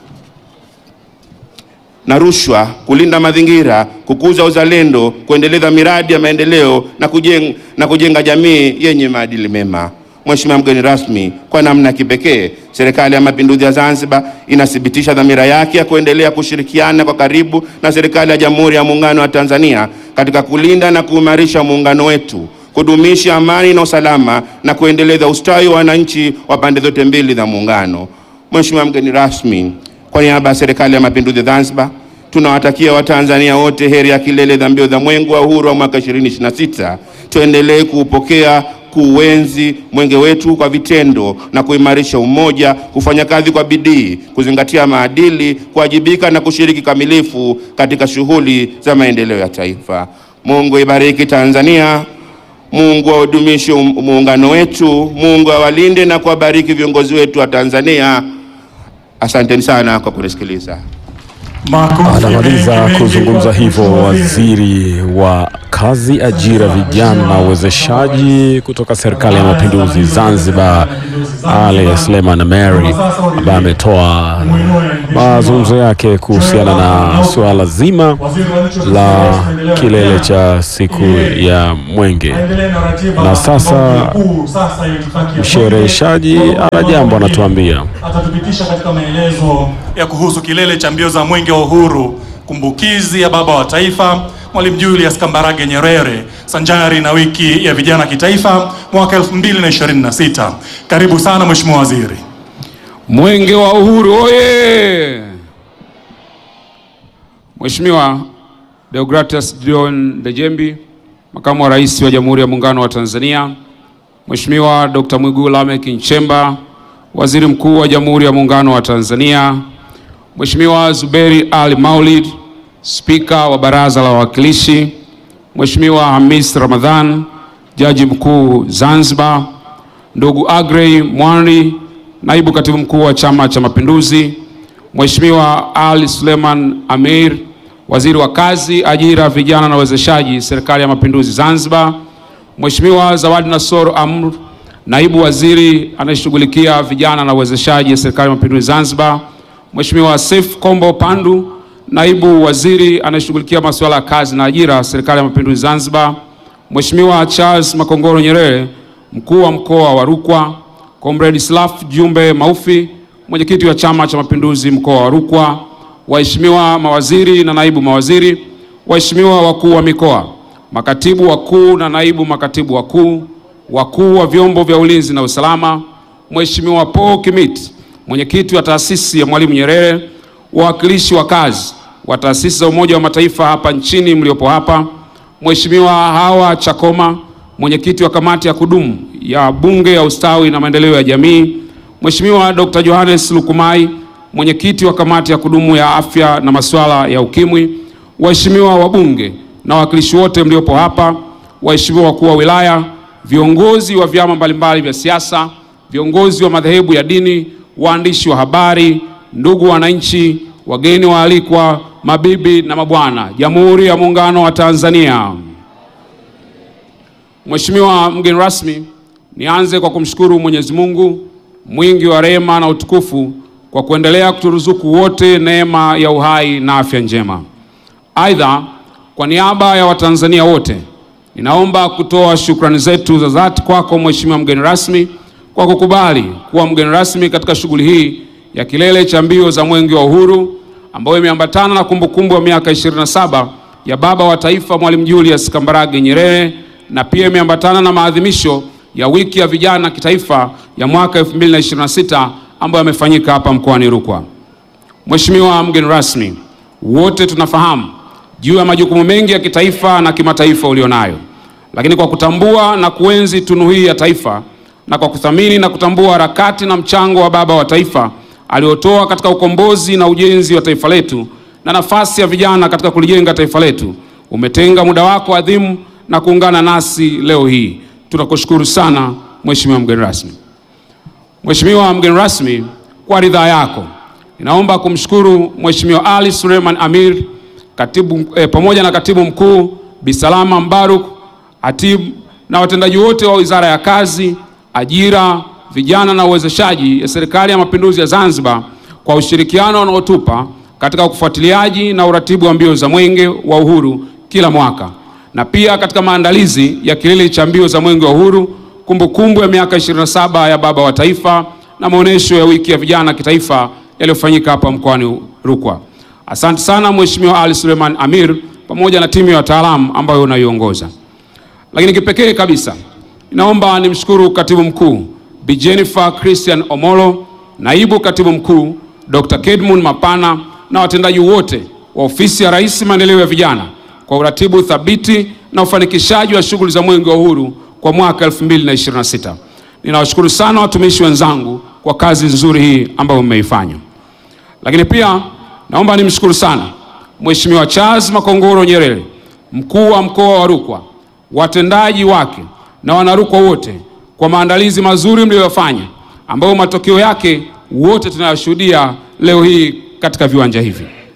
na rushwa, kulinda mazingira, kukuza uzalendo, kuendeleza miradi ya maendeleo na kujenga, na kujenga jamii yenye maadili mema. Mheshimiwa mgeni rasmi, kwa namna ya kipekee Serikali ya Mapinduzi ya Zanzibar inathibitisha dhamira yake ya kuendelea kushirikiana kwa karibu na Serikali ya Jamhuri ya Muungano wa Tanzania katika kulinda na kuimarisha muungano wetu, kudumisha amani na usalama na kuendeleza ustawi wa wananchi wa pande zote mbili za muungano. Mheshimiwa mgeni rasmi, kwa niaba ya Serikali ya Mapinduzi ya Zanzibar tunawatakia Watanzania wote heri ya kilele za mbio za Mwenge wa Uhuru wa mwaka 2026. Tuendelee kuupokea kuuenzi mwenge wetu kwa vitendo na kuimarisha umoja, kufanya kazi kwa bidii, kuzingatia maadili, kuwajibika na kushiriki kamilifu katika shughuli za maendeleo ya taifa. Mungu ibariki Tanzania. Mungu audumishe muungano wetu. Mungu awalinde na kuwabariki viongozi wetu wa Tanzania. Asanteni sana kwa kunisikiliza.
Anamaliza kuzungumza hivyo waziri wa kazi, ajira, vijana na uwezeshaji kutoka serikali ya mapinduzi Zanzibar, Ali Suleiman Mary, ambaye ametoa mazungumzo yake kuhusiana na suala zima la kilele cha siku ya Mwenge. Na sasa mshereheshaji ana jambo anatuambia.
atatupitisha katika maelezo ya kuhusu kilele cha mbio za mwenge wa uhuru, kumbukizi ya baba wa taifa Mwalimu Julius Kambarage Nyerere, sanjari na wiki ya vijana kitaifa mwaka 2026. Karibu sana Mheshimiwa Waziri.
Mwenge wa Uhuru oye! Mheshimiwa Deogratias John Dejembi, Makamu wa Rais wa Jamhuri ya Muungano wa Tanzania, Mheshimiwa Dr. Mwigulu Lameck Nchemba, Waziri Mkuu wa Jamhuri ya Muungano wa Tanzania, Mheshimiwa Zuberi Ali Maulid, Spika wa Baraza la Wawakilishi, Mheshimiwa Hamis Ramadhan, Jaji Mkuu Zanzibar, ndugu Agrey Mwanri, Naibu Katibu Mkuu wa Chama cha Mapinduzi, Mheshimiwa Ali Suleiman Amir, Waziri wa Kazi, Ajira, Vijana na Uwezeshaji, Serikali ya Mapinduzi Zanzibar, Mheshimiwa Zawadi Nasoro Amr, Naibu Waziri anayeshughulikia vijana na uwezeshaji, Serikali ya Mapinduzi Zanzibar, Mheshimiwa Seif Kombo Pandu, Naibu Waziri anayeshughulikia masuala ya kazi na ajira, Serikali ya Mapinduzi Zanzibar, Mheshimiwa Charles Makongoro Nyerere, Mkuu wa Mkoa wa Rukwa, Comrade Slaf Jumbe Maufi, Mwenyekiti wa Chama cha Mapinduzi Mkoa wa Rukwa, waheshimiwa mawaziri na naibu mawaziri, waheshimiwa wakuu wa mikoa, makatibu wakuu na naibu makatibu wakuu, wakuu wa vyombo vya ulinzi na usalama, Mheshimiwa Paul Kimiti, mwenyekiti wa taasisi ya Mwalimu Nyerere, wawakilishi wa kazi wa taasisi za Umoja wa Mataifa hapa nchini mliopo hapa, Mheshimiwa Hawa Chakoma, mwenyekiti wa kamati ya kudumu ya Bunge ya Ustawi na Maendeleo ya Jamii, Mheshimiwa Dr. Johannes Lukumai, mwenyekiti wa kamati ya kudumu ya afya na masuala ya ukimwi, waheshimiwa wabunge na wawakilishi wote mliopo hapa, waheshimiwa wakuu wa wilaya, viongozi wa vyama mbalimbali vya siasa, viongozi wa madhehebu ya dini, waandishi wa habari, ndugu wananchi, wageni waalikwa, mabibi na mabwana, Jamhuri ya Muungano wa Tanzania. Mheshimiwa mgeni rasmi, nianze kwa kumshukuru Mwenyezi Mungu mwingi wa rehema na utukufu kwa kuendelea kuturuzuku wote neema ya uhai na afya njema. Aidha, kwa niaba ya Watanzania wote ninaomba kutoa shukrani zetu za dhati kwako Mheshimiwa mgeni rasmi kwa kukubali kuwa mgeni rasmi katika shughuli hii ya kilele cha mbio za Mwenge wa Uhuru ambayo imeambatana na kumbukumbu ya miaka 27 ya baba wa taifa Mwalimu Julius Kambarage Nyerere na pia imeambatana na maadhimisho ya wiki ya vijana kitaifa ya mwaka 2026 ambayo yamefanyika hapa mkoani Rukwa. Mheshimiwa mgeni rasmi, wote tunafahamu juu ya majukumu mengi ya kitaifa na kimataifa ulionayo, lakini kwa kutambua na kuenzi tunu hii ya taifa na kwa kuthamini na kutambua harakati na mchango wa baba wa taifa aliotoa katika ukombozi na ujenzi wa taifa letu na nafasi ya vijana katika kulijenga taifa letu, umetenga muda wako adhimu na kuungana nasi leo hii. Tunakushukuru sana Mheshimiwa mgeni rasmi. Mheshimiwa mgeni rasmi, kwa ridhaa yako ninaomba kumshukuru Mheshimiwa Ali Suleiman Amir katibu, eh, pamoja na katibu mkuu Bisalama Mbaruk Hatib na watendaji wote wa Wizara ya Kazi, Ajira, Vijana na Uwezeshaji ya Serikali ya Mapinduzi ya Zanzibar kwa ushirikiano wanaotupa katika ufuatiliaji na uratibu wa mbio za Mwenge wa Uhuru kila mwaka na pia katika maandalizi ya kilele cha mbio za Mwenge wa Uhuru, kumbukumbu ya miaka 27 ya baba wa taifa na maonyesho ya wiki ya vijana kitaifa yaliyofanyika hapa mkoani Rukwa. Asante sana Mheshimiwa Ali Suleiman Amir pamoja na timu ya wataalamu ambayo unaiongoza. Lakini kipekee kabisa ninaomba nimshukuru katibu mkuu Bi Jennifer Christian Omolo, naibu katibu mkuu Dr. Kedmon Mapana na watendaji wote wa ofisi ya Rais maendeleo ya vijana kwa uratibu thabiti na ufanikishaji wa shughuli za Mwenge wa Uhuru kwa mwaka 2026. Ninawashukuru sana watumishi wenzangu kwa kazi nzuri hii ambayo mmeifanya. Lakini pia naomba nimshukuru sana Mheshimiwa Charles Makongoro Nyerere, mkuu wa mkoa wa Rukwa, watendaji wake na wanarukwa wote kwa maandalizi mazuri mliyofanya, ambayo matokeo yake wote tunayashuhudia leo hii katika viwanja hivi.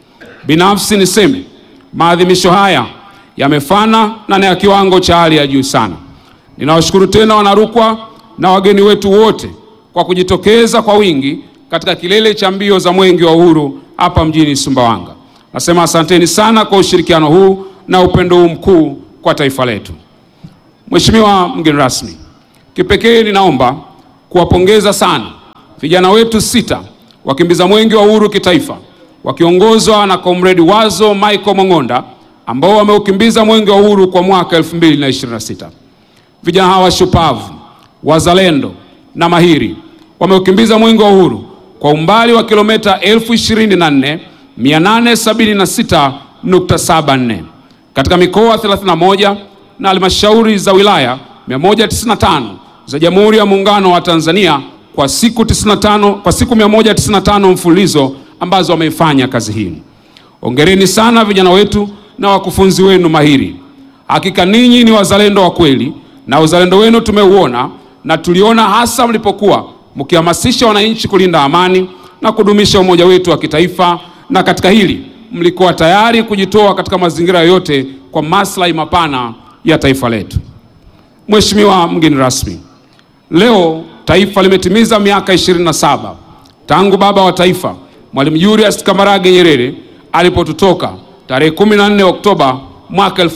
Binafsi niseme maadhimisho haya yamefana na ni ya kiwango cha hali ya juu sana. Ninawashukuru tena Wanarukwa na wageni wetu wote kwa kujitokeza kwa wingi katika kilele cha mbio za Mwenge wa Uhuru hapa mjini Sumbawanga. Nasema asanteni sana kwa ushirikiano huu na upendo huu mkuu kwa taifa letu. Mheshimiwa mgeni rasmi, kipekee ninaomba kuwapongeza sana vijana wetu sita wakimbiza Mwenge wa Uhuru kitaifa wakiongozwa na Comrade Wazo Michael Mong'onda ambao wameukimbiza Mwenge wa Uhuru kwa mwaka 2026. Vijana hawa shupavu, wazalendo na mahiri wameukimbiza Mwenge wa Uhuru kwa umbali wa kilomita 24876.74 katika mikoa 31 na halmashauri za wilaya 195 za Jamhuri ya Muungano wa Tanzania kwa siku 95, kwa siku 195 mfululizo ambazo wameifanya kazi hii. Hongereni sana vijana wetu na wakufunzi wenu mahiri. Hakika ninyi ni wazalendo wa kweli na uzalendo wenu tumeuona na tuliona hasa mlipokuwa mkihamasisha wananchi kulinda amani na kudumisha umoja wetu wa kitaifa, na katika hili mlikuwa tayari kujitoa katika mazingira yoyote kwa maslahi mapana ya taifa letu. Mheshimiwa mgeni rasmi, leo taifa limetimiza miaka 27 tangu baba wa taifa Mwalimu Julius Kambarage Nyerere alipotutoka tarehe 14 Oktoba mwaka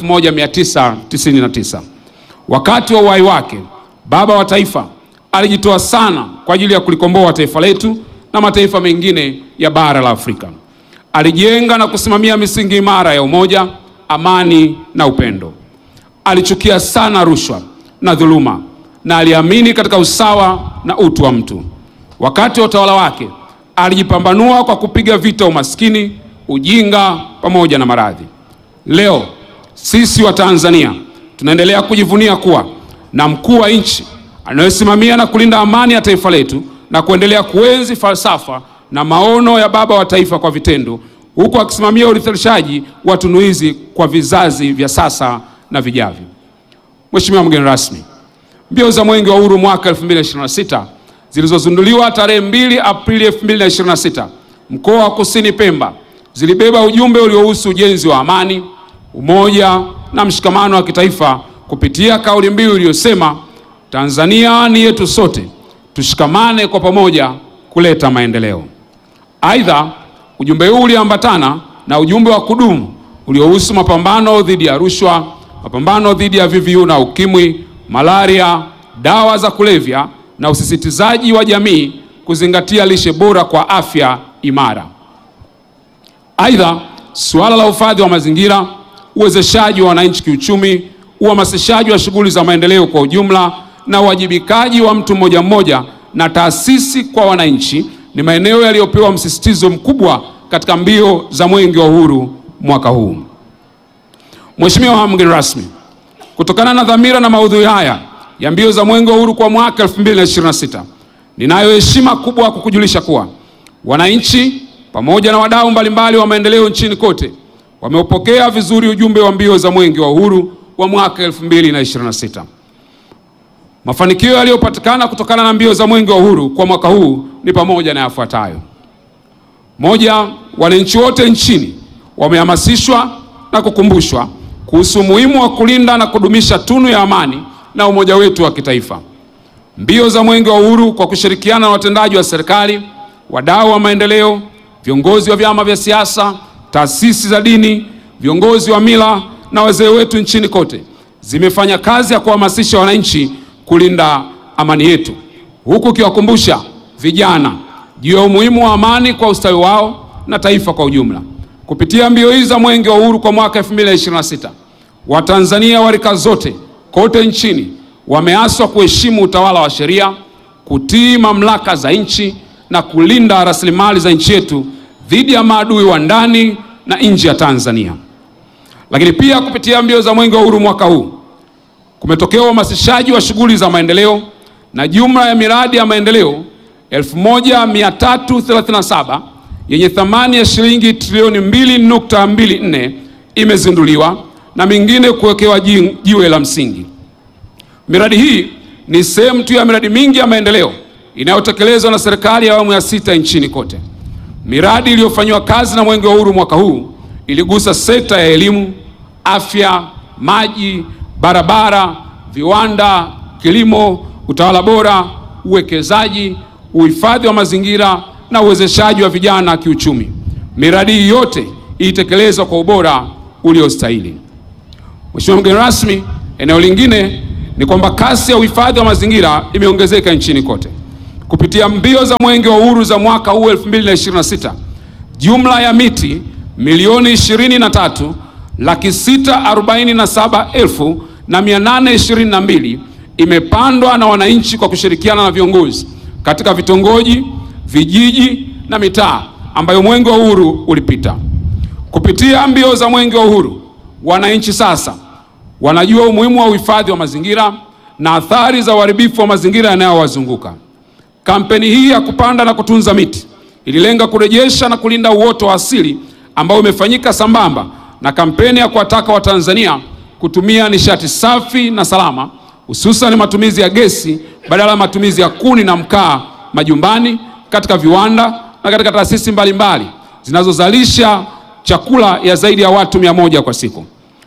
1999. Wakati wa uhai wake, baba wa taifa alijitoa sana kwa ajili ya kulikomboa taifa letu na mataifa mengine ya bara la Afrika. Alijenga na kusimamia misingi imara ya umoja, amani na upendo. Alichukia sana rushwa na dhuluma na aliamini katika usawa na utu wa mtu. Wakati wa utawala wake alijipambanua kwa kupiga vita umaskini, ujinga pamoja na maradhi. Leo sisi wa Tanzania tunaendelea kujivunia kuwa na mkuu wa nchi anayesimamia na kulinda amani ya taifa letu na kuendelea kuenzi falsafa na maono ya baba wa taifa kwa vitendo, huku akisimamia urithirishaji wa tunu hizi kwa vizazi vya sasa na vijavyo. Mheshimiwa mgeni rasmi, mbio za Mwenge wa Uhuru mwaka 2026 zilizozinduliwa tarehe 2 Aprili 2026 mkoa wa Kusini Pemba zilibeba ujumbe uliohusu ujenzi wa amani, umoja na mshikamano wa kitaifa kupitia kauli mbiu iliyosema Tanzania ni yetu sote, tushikamane kwa pamoja kuleta maendeleo. Aidha, ujumbe huu uliambatana na ujumbe wa kudumu uliohusu mapambano dhidi ya rushwa, mapambano dhidi ya VVU na ukimwi, malaria, dawa za kulevya na usisitizaji wa jamii kuzingatia lishe bora kwa afya imara. Aidha, suala la uhifadhi wa mazingira, uwezeshaji wa wananchi kiuchumi, uhamasishaji wa shughuli za maendeleo kwa ujumla na uwajibikaji wa mtu mmoja mmoja na taasisi kwa wananchi ni maeneo yaliyopewa msisitizo mkubwa katika mbio za Mwenge wa Uhuru mwaka huu. Mheshimiwa mgeni rasmi, kutokana na dhamira na maudhui haya ya mbio za Mwenge wa Uhuru kwa mwaka 2026, ninayo heshima kubwa kukujulisha kuwa wananchi pamoja na wadau mbalimbali wa maendeleo nchini kote wameupokea vizuri ujumbe wa mbio za Mwenge wa Uhuru wa mwaka 2026. Mafanikio yaliyopatikana kutokana na mbio za Mwenge wa Uhuru kwa mwaka huu ni pamoja na yafuatayo: moja, wananchi wote nchini wamehamasishwa na kukumbushwa kuhusu umuhimu wa kulinda na kudumisha tunu ya amani na umoja wetu wa kitaifa. Mbio za Mwenge wa Uhuru kwa kushirikiana na watendaji wa serikali, wadau wa maendeleo, viongozi wa vyama vya siasa, taasisi za dini, viongozi wa mila na wazee wetu nchini kote zimefanya kazi ya kuhamasisha wananchi kulinda amani yetu, huku ukiwakumbusha vijana juu ya umuhimu wa amani kwa ustawi wao na taifa kwa ujumla. Kupitia mbio hizi za Mwenge wa Uhuru kwa mwaka 2026, Watanzania wa rika zote kote nchini wameaswa kuheshimu utawala wa sheria, kutii mamlaka za nchi na kulinda rasilimali za nchi yetu dhidi ya maadui wa ndani na nje ya Tanzania. Lakini pia kupitia mbio za Mwenge wa Uhuru mwaka huu kumetokea uhamasishaji wa shughuli za maendeleo na jumla ya miradi ya maendeleo 1337 yenye thamani ya shilingi trilioni 2.24 imezinduliwa na mingine kuwekewa jiwe la msingi. Miradi hii ni sehemu tu ya miradi mingi ya maendeleo inayotekelezwa na serikali ya awamu ya sita nchini kote. Miradi iliyofanyiwa kazi na Mwenge wa Uhuru mwaka huu iligusa sekta ya elimu, afya, maji, barabara, viwanda, kilimo, utawala bora, uwekezaji, uhifadhi wa mazingira na uwezeshaji wa vijana kiuchumi. Miradi hii yote ilitekelezwa kwa ubora uliostahili. Mheshimiwa mgeni rasmi, eneo lingine ni kwamba kasi ya uhifadhi wa mazingira imeongezeka nchini kote. Kupitia mbio za Mwenge wa Uhuru za mwaka huu 2026, jumla ya miti milioni 23 laki sita arobaini na saba elfu na mia nane ishirini na mbili imepandwa na wananchi kwa kushirikiana na viongozi katika vitongoji, vijiji na mitaa ambayo Mwenge wa Uhuru ulipita. Kupitia mbio za Mwenge wa Uhuru, wananchi sasa wanajua umuhimu wa uhifadhi wa mazingira na athari za uharibifu wa mazingira yanayowazunguka. Kampeni hii ya kupanda na kutunza miti ililenga kurejesha na kulinda uoto wa asili ambao umefanyika sambamba na kampeni ya kuwataka Watanzania kutumia nishati safi na salama, hususan matumizi ya gesi badala ya matumizi ya kuni na mkaa majumbani, katika viwanda na katika taasisi mbalimbali zinazozalisha chakula ya zaidi ya watu mia moja kwa siku.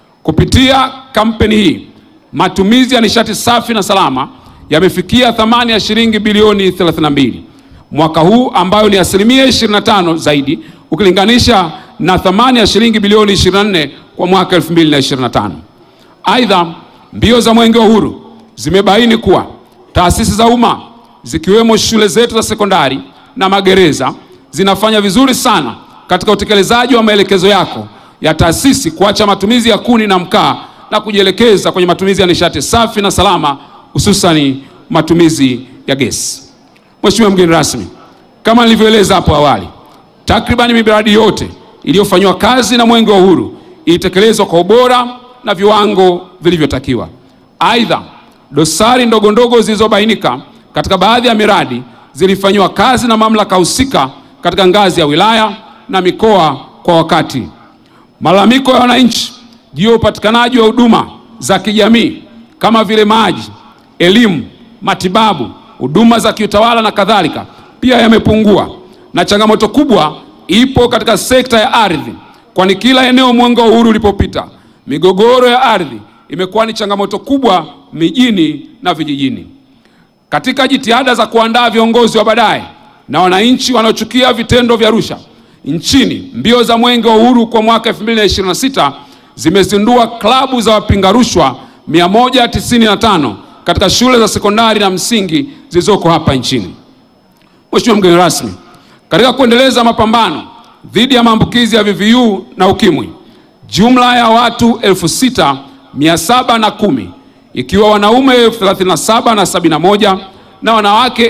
Kupitia kampeni hii, matumizi ya nishati safi na salama yamefikia thamani ya shilingi bilioni 32 mwaka huu, ambayo ni asilimia 25 zaidi ukilinganisha na thamani ya shilingi bilioni 24 kwa mwaka 2025. Aidha, mbio za Mwenge wa Uhuru zimebaini kuwa taasisi za umma zikiwemo shule zetu za sekondari na magereza zinafanya vizuri sana katika utekelezaji wa maelekezo yako ya taasisi kuacha matumizi ya kuni na mkaa na kujielekeza kwenye matumizi ya nishati safi na salama hususani matumizi ya gesi. Mheshimiwa mgeni rasmi, kama nilivyoeleza hapo awali, takribani miradi yote iliyofanywa kazi na Mwenge wa Uhuru ilitekelezwa kwa ubora na viwango vilivyotakiwa. Aidha, dosari ndogo ndogo zilizobainika katika baadhi ya miradi zilifanyiwa kazi na mamlaka husika katika ngazi ya wilaya na mikoa kwa wakati. Malalamiko ya wananchi juu ya upatikanaji wa huduma za kijamii kama vile maji, elimu, matibabu, huduma za kiutawala na kadhalika pia yamepungua, na changamoto kubwa ipo katika sekta ya ardhi, kwani kila eneo Mwenge wa Uhuru ulipopita, migogoro ya ardhi imekuwa ni changamoto kubwa mijini na vijijini. Katika jitihada za kuandaa viongozi wa baadaye na wananchi wanaochukia vitendo vya rushwa nchini, mbio za Mwenge wa Uhuru kwa mwaka 2026 zimezindua klabu za wapinga rushwa 195 katika shule za sekondari na msingi zilizoko hapa nchini. Mheshimiwa mgeni rasmi, katika kuendeleza mapambano dhidi ya maambukizi ya VVU na ukimwi, jumla ya watu 6710 ikiwa wanaume 37 na 71 na wanawake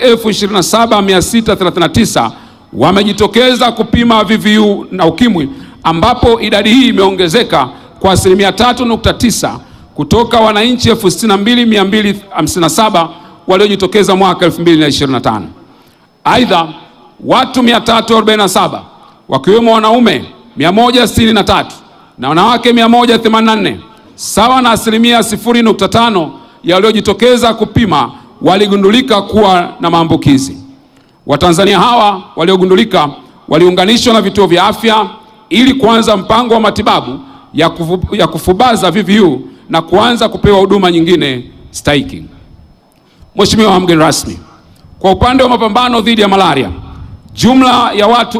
27639 wamejitokeza kupima VVU na ukimwi, ambapo idadi hii imeongezeka kwa asilimia 3.9 kutoka wananchi 62257 waliojitokeza mwaka 2025. Aidha, watu 347 wakiwemo wanaume 163 na wanawake 184 sawa na asilimia 0.5 ya waliojitokeza kupima waligundulika kuwa na maambukizi. Watanzania hawa waliogundulika waliunganishwa na vituo vya afya ili kuanza mpango wa matibabu ya, kufu, ya kufubaza VVU na kuanza kupewa huduma nyingine stahiki. Mheshimiwa mgeni rasmi, kwa upande wa mapambano dhidi ya malaria, jumla ya watu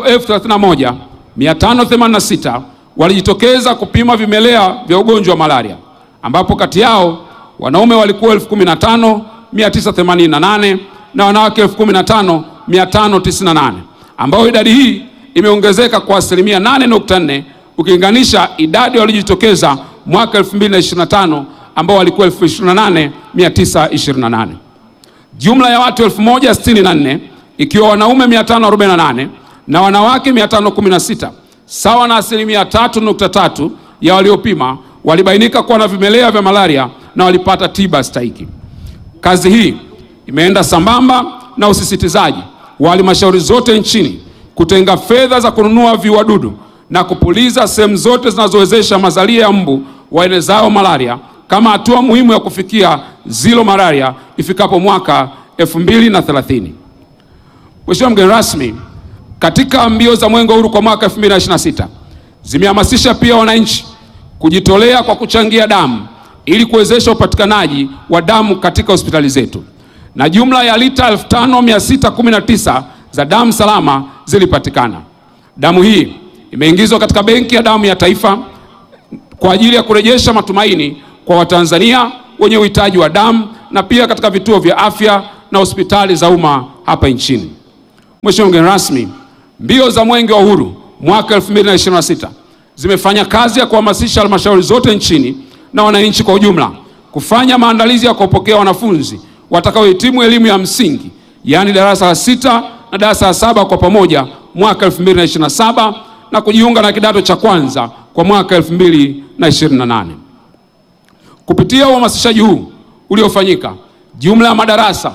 31586 walijitokeza kupima vimelea vya ugonjwa wa malaria, ambapo kati yao wanaume walikuwa 15988 na wanawake 15598 ambao idadi hii imeongezeka kwa asilimia 8.4 ukilinganisha idadi waliojitokeza mwaka 2025 ambao walikuwa 28928. Jumla ya watu 1064 ikiwa wanaume 548 na wanawake 516 sawa na asilimia 3.3 ya waliopima walibainika kuwa na vimelea vya malaria na walipata tiba stahiki. Kazi hii imeenda sambamba na usisitizaji wa halmashauri zote nchini kutenga fedha za kununua viuadudu na kupuliza sehemu zote zinazowezesha mazalia ya mbu waenezao malaria kama hatua muhimu ya kufikia zero malaria ifikapo mwaka 2030. Mheshimiwa mgeni rasmi, katika mbio za Mwenge wa Uhuru kwa mwaka 2026 Zimehamasisha pia wananchi kujitolea kwa kuchangia damu ili kuwezesha upatikanaji wa damu katika hospitali zetu, na jumla ya lita 5619 za damu salama zilipatikana. Damu hii imeingizwa katika benki ya damu ya taifa kwa ajili ya kurejesha matumaini kwa Watanzania wenye uhitaji wa damu na pia katika vituo vya afya na hospitali za umma hapa nchini. Mheshimiwa mgeni rasmi, mbio za Mwenge wa Uhuru mwaka 2026 zimefanya kazi ya kuhamasisha halmashauri zote nchini na wananchi kwa ujumla kufanya maandalizi ya kupokea wanafunzi watakaohitimu elimu ya msingi yaani darasa la sita na darasa la saba kwa pamoja mwaka 2027 na kujiunga na kidato cha kwanza kwa mwaka 2028. Kupitia uhamasishaji huu uliofanyika, jumla ya madarasa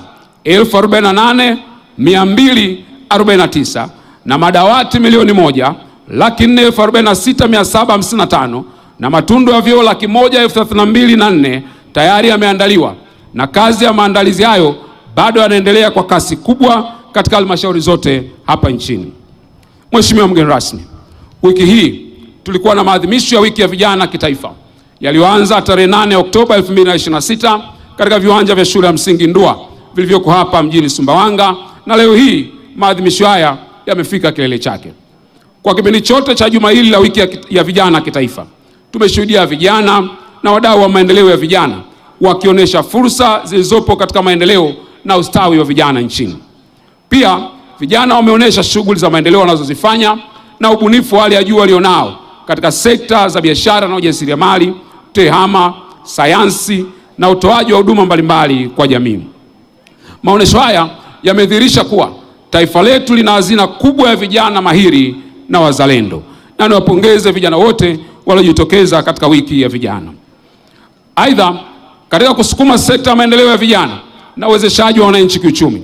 48249 na madawati milioni moja laki nne elfu arobaini na sita mia saba hamsini na tano na matundu ya vyoo laki moja elfu thelathini na mbili na nne tayari yameandaliwa na kazi ya maandalizi hayo bado yanaendelea kwa kasi kubwa katika halmashauri zote hapa nchini. Mheshimiwa mgeni rasmi, wiki hii tulikuwa na maadhimisho ya wiki ya vijana kitaifa yaliyoanza tarehe 8 Oktoba 2026 katika viwanja vya shule ya msingi Ndua vilivyoko hapa mjini Sumbawanga, na leo hii maadhimisho haya yamefika kilele chake. Kwa kipindi chote cha juma hili la wiki ya, ya vijana kitaifa tumeshuhudia vijana na wadau wa maendeleo ya vijana wakionyesha fursa zilizopo katika maendeleo na ustawi wa vijana nchini. Pia vijana wameonyesha shughuli za maendeleo wanazozifanya na ubunifu wa hali ya juu walionao katika sekta za biashara na ujasiriamali, tehama, sayansi na utoaji wa huduma mbalimbali kwa jamii. Maonesho haya yamedhihirisha kuwa taifa letu lina hazina kubwa ya vijana mahiri na wazalendo, na niwapongeze vijana wote waliojitokeza katika wiki ya vijana. Aidha, katika kusukuma sekta ya maendeleo ya vijana na uwezeshaji wa wananchi kiuchumi,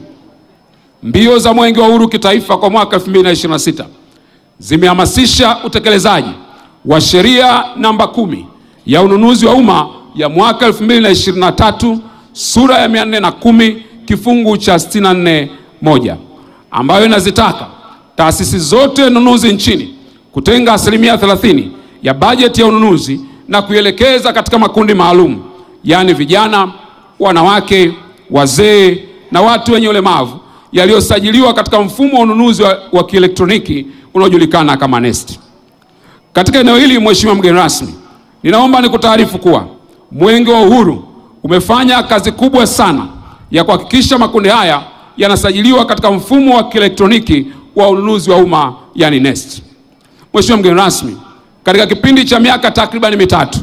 mbio za Mwenge wa Uhuru kitaifa kwa mwaka 2026 zimehamasisha utekelezaji wa sheria namba kumi ya ununuzi wa umma ya mwaka 2023 sura ya 410 kifungu cha 64 moja ambayo inazitaka taasisi zote nunuzi nchini kutenga asilimia 30 ya bajeti ya ununuzi na kuielekeza katika makundi maalum, yaani vijana, wanawake, wazee na watu wenye ulemavu yaliyosajiliwa katika mfumo wa ununuzi wa, wa kielektroniki unaojulikana kama NeST. Katika eneo hili, Mheshimiwa mgeni rasmi, ninaomba nikutaarifu kuwa Mwenge wa Uhuru umefanya kazi kubwa sana ya kuhakikisha makundi haya yanasajiliwa katika mfumo wa kielektroniki wa ununuzi wa umma yani NeST. Mheshimiwa mgeni rasmi, katika kipindi cha miaka takribani mitatu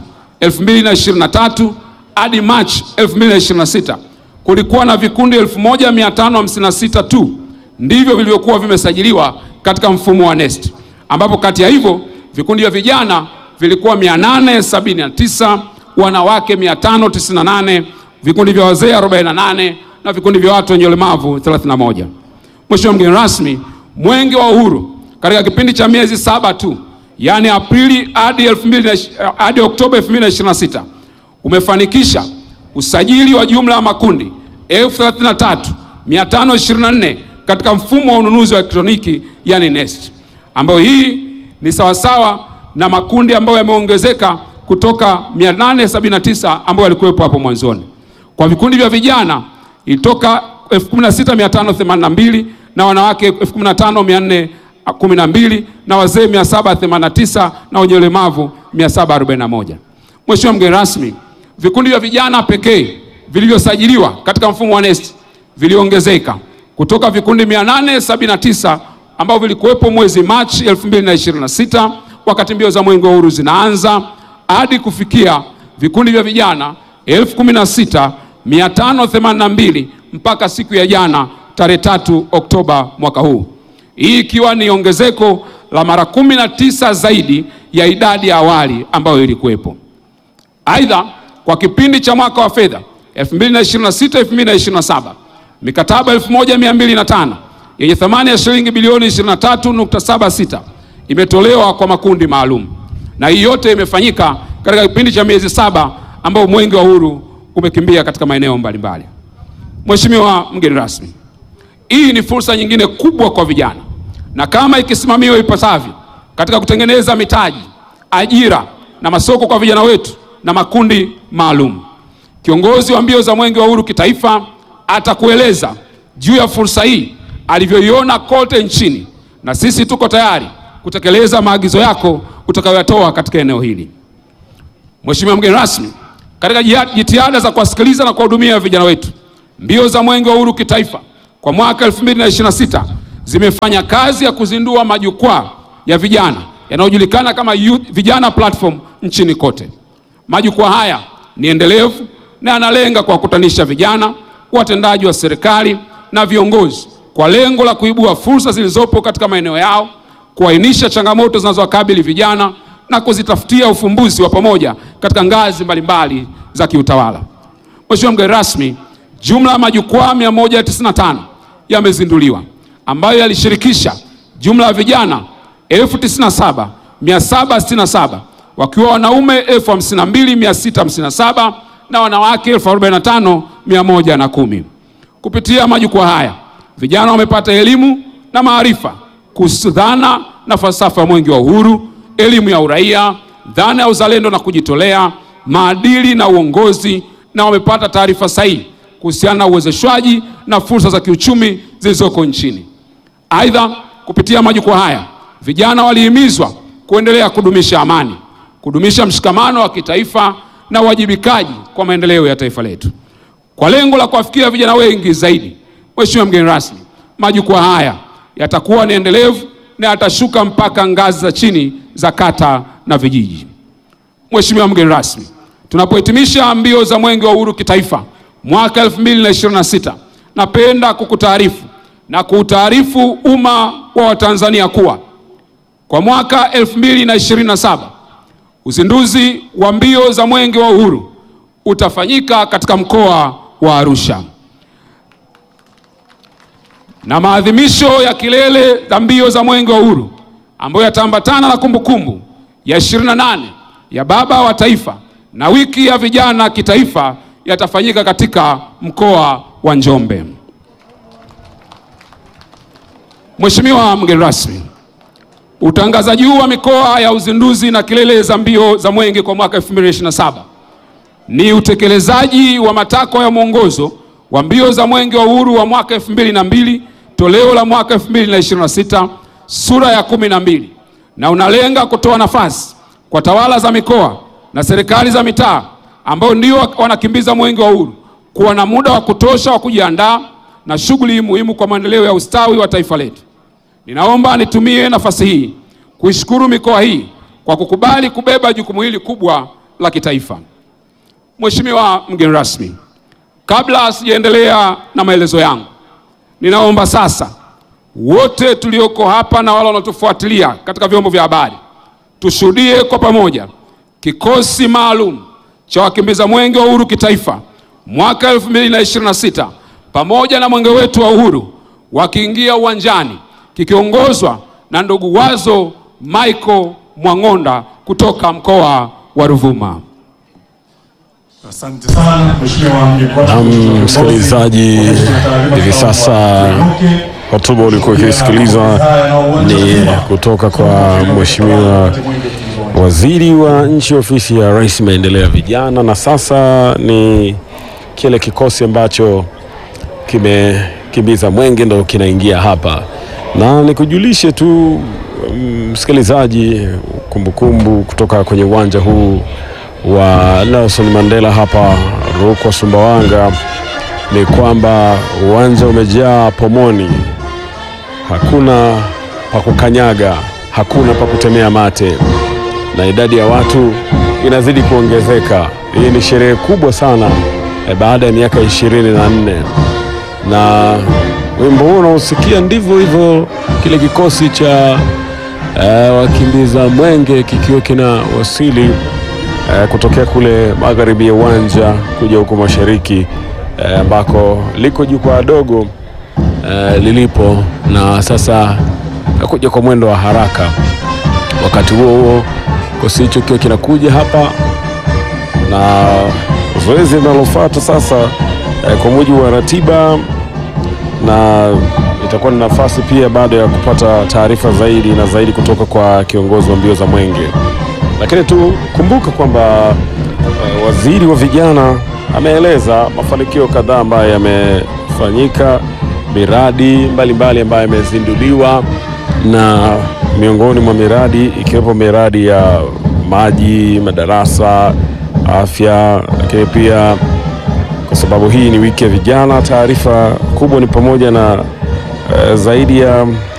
2023 hadi Machi 2026 kulikuwa na vikundi 1556 tu ndivyo vilivyokuwa vimesajiliwa katika mfumo wa NeST, ambapo kati ya hivyo vikundi vya vijana vilikuwa 879, wanawake 598, vikundi vya wazee 48 na vikundi vya watu wenye ulemavu 31. Mheshimiwa mgeni rasmi, Mwenge wa Uhuru katika kipindi cha miezi saba tu, yaani Aprili hadi 2000 hadi Oktoba 2026 umefanikisha usajili wa jumla ya makundi 33524 katika mfumo wa ununuzi wa elektroniki yani NeST, ambayo hii ni sawasawa na makundi ambayo yameongezeka kutoka 879 ambayo yalikuwepo hapo mwanzoni. Kwa vikundi vya vijana ilitoka 16582 na wanawake 15412 na wazee 789 na wenye ulemavu 741. Mheshimiwa mgeni rasmi, vikundi vya vijana pekee vilivyosajiliwa katika mfumo wa NeST viliongezeka kutoka vikundi 879 ambavyo vilikuwepo mwezi Machi 2026 wakati mbio za Mwenge wa Uhuru zinaanza hadi kufikia vikundi vya vijana 16582 mpaka siku ya jana tarehe tatu Oktoba mwaka huu, hii ikiwa ni ongezeko la mara 19 zaidi ya idadi ya awali ambayo ilikuwepo. Aidha, kwa kipindi cha mwaka wa fedha 2026 2027 mikataba 1205 yenye thamani ya shilingi bilioni 23.76 imetolewa kwa makundi maalum, na hii yote imefanyika katika kipindi cha miezi saba ambao Mwenge wa Uhuru umekimbia katika maeneo mbalimbali. Mheshimiwa mgeni rasmi, hii ni fursa nyingine kubwa kwa vijana, na kama ikisimamiwa ipasavyo katika kutengeneza mitaji ajira na masoko kwa vijana wetu na makundi maalum. Kiongozi wa mbio za Mwenge wa Uhuru kitaifa atakueleza juu ya fursa hii alivyoiona kote nchini, na sisi tuko tayari kutekeleza maagizo yako utakayoyatoa katika eneo hili. Mheshimiwa mgeni rasmi, katika jia- jitihada za kuwasikiliza na kuwahudumia vijana wetu, mbio za Mwenge wa Uhuru kitaifa kwa mwaka 2026 zimefanya kazi ya kuzindua majukwaa ya vijana yanayojulikana kama Youth Vijana Platform nchini kote. Majukwaa haya ni endelevu na yanalenga kuwakutanisha vijana, watendaji wa serikali na viongozi kwa lengo la kuibua fursa zilizopo katika maeneo yao, kuainisha changamoto zinazowakabili vijana na kuzitafutia ufumbuzi wa pamoja katika ngazi mbalimbali za kiutawala. Mheshimiwa mgeni rasmi, jumla ya majukwaa 195 yamezinduliwa ambayo yalishirikisha jumla ya vijana 97767 wakiwa wanaume 52657 na wanawake 45110. Kupitia majukwaa haya vijana wamepata elimu na maarifa kuhusu dhana na falsafa ya Mwenge wa Uhuru, elimu ya uraia, dhana ya uzalendo na kujitolea, maadili na uongozi, na wamepata taarifa sahihi kuhusiana na uwezeshwaji na fursa za kiuchumi zilizoko nchini. Aidha, kupitia majukwaa haya vijana walihimizwa kuendelea kudumisha amani, kudumisha mshikamano wa kitaifa na uwajibikaji kwa maendeleo ya taifa letu. Kwa lengo la kuwafikia vijana wengi zaidi, Mheshimiwa mgeni rasmi, majukwaa haya yatakuwa ni endelevu na yatashuka mpaka ngazi za chini za kata na vijiji. Mheshimiwa mgeni rasmi, tunapohitimisha mbio za Mwenge wa Uhuru kitaifa mwaka 2026, napenda kukutaarifu na kuutaarifu umma wa Watanzania kuwa kwa mwaka 2027 uzinduzi wa mbio za Mwenge wa Uhuru utafanyika katika mkoa wa Arusha na maadhimisho ya kilele za mbio za Mwenge wa Uhuru ambayo yataambatana na kumbukumbu ya 28 ya Baba wa Taifa na wiki ya vijana kitaifa yatafanyika katika mkoa wa Njombe. Mheshimiwa mgeni rasmi, utangazaji huu wa mikoa ya uzinduzi na kilele za mbio za Mwenge kwa mwaka 2027 ni utekelezaji wa matakwa ya mwongozo wa mbio za Mwenge wa Uhuru wa mwaka 2002 toleo la mwaka 2026 sura ya kumi na mbili na unalenga kutoa nafasi kwa tawala za mikoa na serikali za mitaa ambao ndio wanakimbiza Mwenge wa Uhuru kuwa na muda wa kutosha wa kujiandaa na shughuli muhimu kwa maendeleo ya ustawi wa taifa letu. Ninaomba nitumie nafasi hii kuishukuru mikoa hii kwa kukubali kubeba jukumu hili kubwa la kitaifa. Mheshimiwa mgeni rasmi, kabla sijaendelea na maelezo yangu, ninaomba sasa wote tulioko hapa na wale wanaotufuatilia katika vyombo vya habari tushuhudie kwa pamoja kikosi maalum cha wakimbiza Mwenge wa Uhuru kitaifa mwaka 2026 pamoja na mwenge wetu wa uhuru wakiingia uwanjani kikiongozwa na ndugu Wazo Michael Mwang'onda kutoka mkoa wa Ruvuma.
Asante sana Mheshimiwa mgeni rasmi.
Naam, msikilizaji, hivi sasa hotuba ulikuwa ukisikiliza ni kutoka kwa Mheshimiwa Waziri wa Nchi Ofisi ya Rais Maendeleo ya Vijana, na sasa ni kile kikosi ambacho kimekimbiza mwenge ndo kinaingia hapa, na nikujulishe tu msikilizaji, kumbukumbu kutoka kwenye uwanja huu wa Nelson Mandela hapa Rukwa, Sumbawanga ni kwamba uwanja umejaa pomoni, hakuna pa kukanyaga, hakuna pa kutemea mate, na idadi ya watu inazidi kuongezeka. Hii ni sherehe kubwa sana eh, baada ya miaka ishirini na nne na wimbo huu unaosikia ndivyo hivyo, kile kikosi cha eh, wakimbiza mwenge kikiwa kina wasili eh, kutokea kule magharibi ya uwanja kuja huko mashariki eh, ambako liko jukwaa dogo eh, lilipo na sasa nakuja kwa mwendo wa haraka. Wakati huo huo kikosi hicho kikiwa kinakuja hapa na zoezi linalofuata sasa eh, kwa mujibu wa ratiba na itakuwa ni nafasi pia baada ya kupata taarifa zaidi na zaidi kutoka kwa kiongozi wa mbio za mwenge lakini tukumbuke kwamba eh, waziri wa vijana ameeleza mafanikio kadhaa ambayo yamefanyika, miradi mbalimbali ambayo imezinduliwa, na miongoni mwa miradi ikiwepo miradi ya maji, madarasa, afya, lakini pia kwa sababu hii ni wiki ya vijana, taarifa kubwa ni pamoja na eh, zaidi ya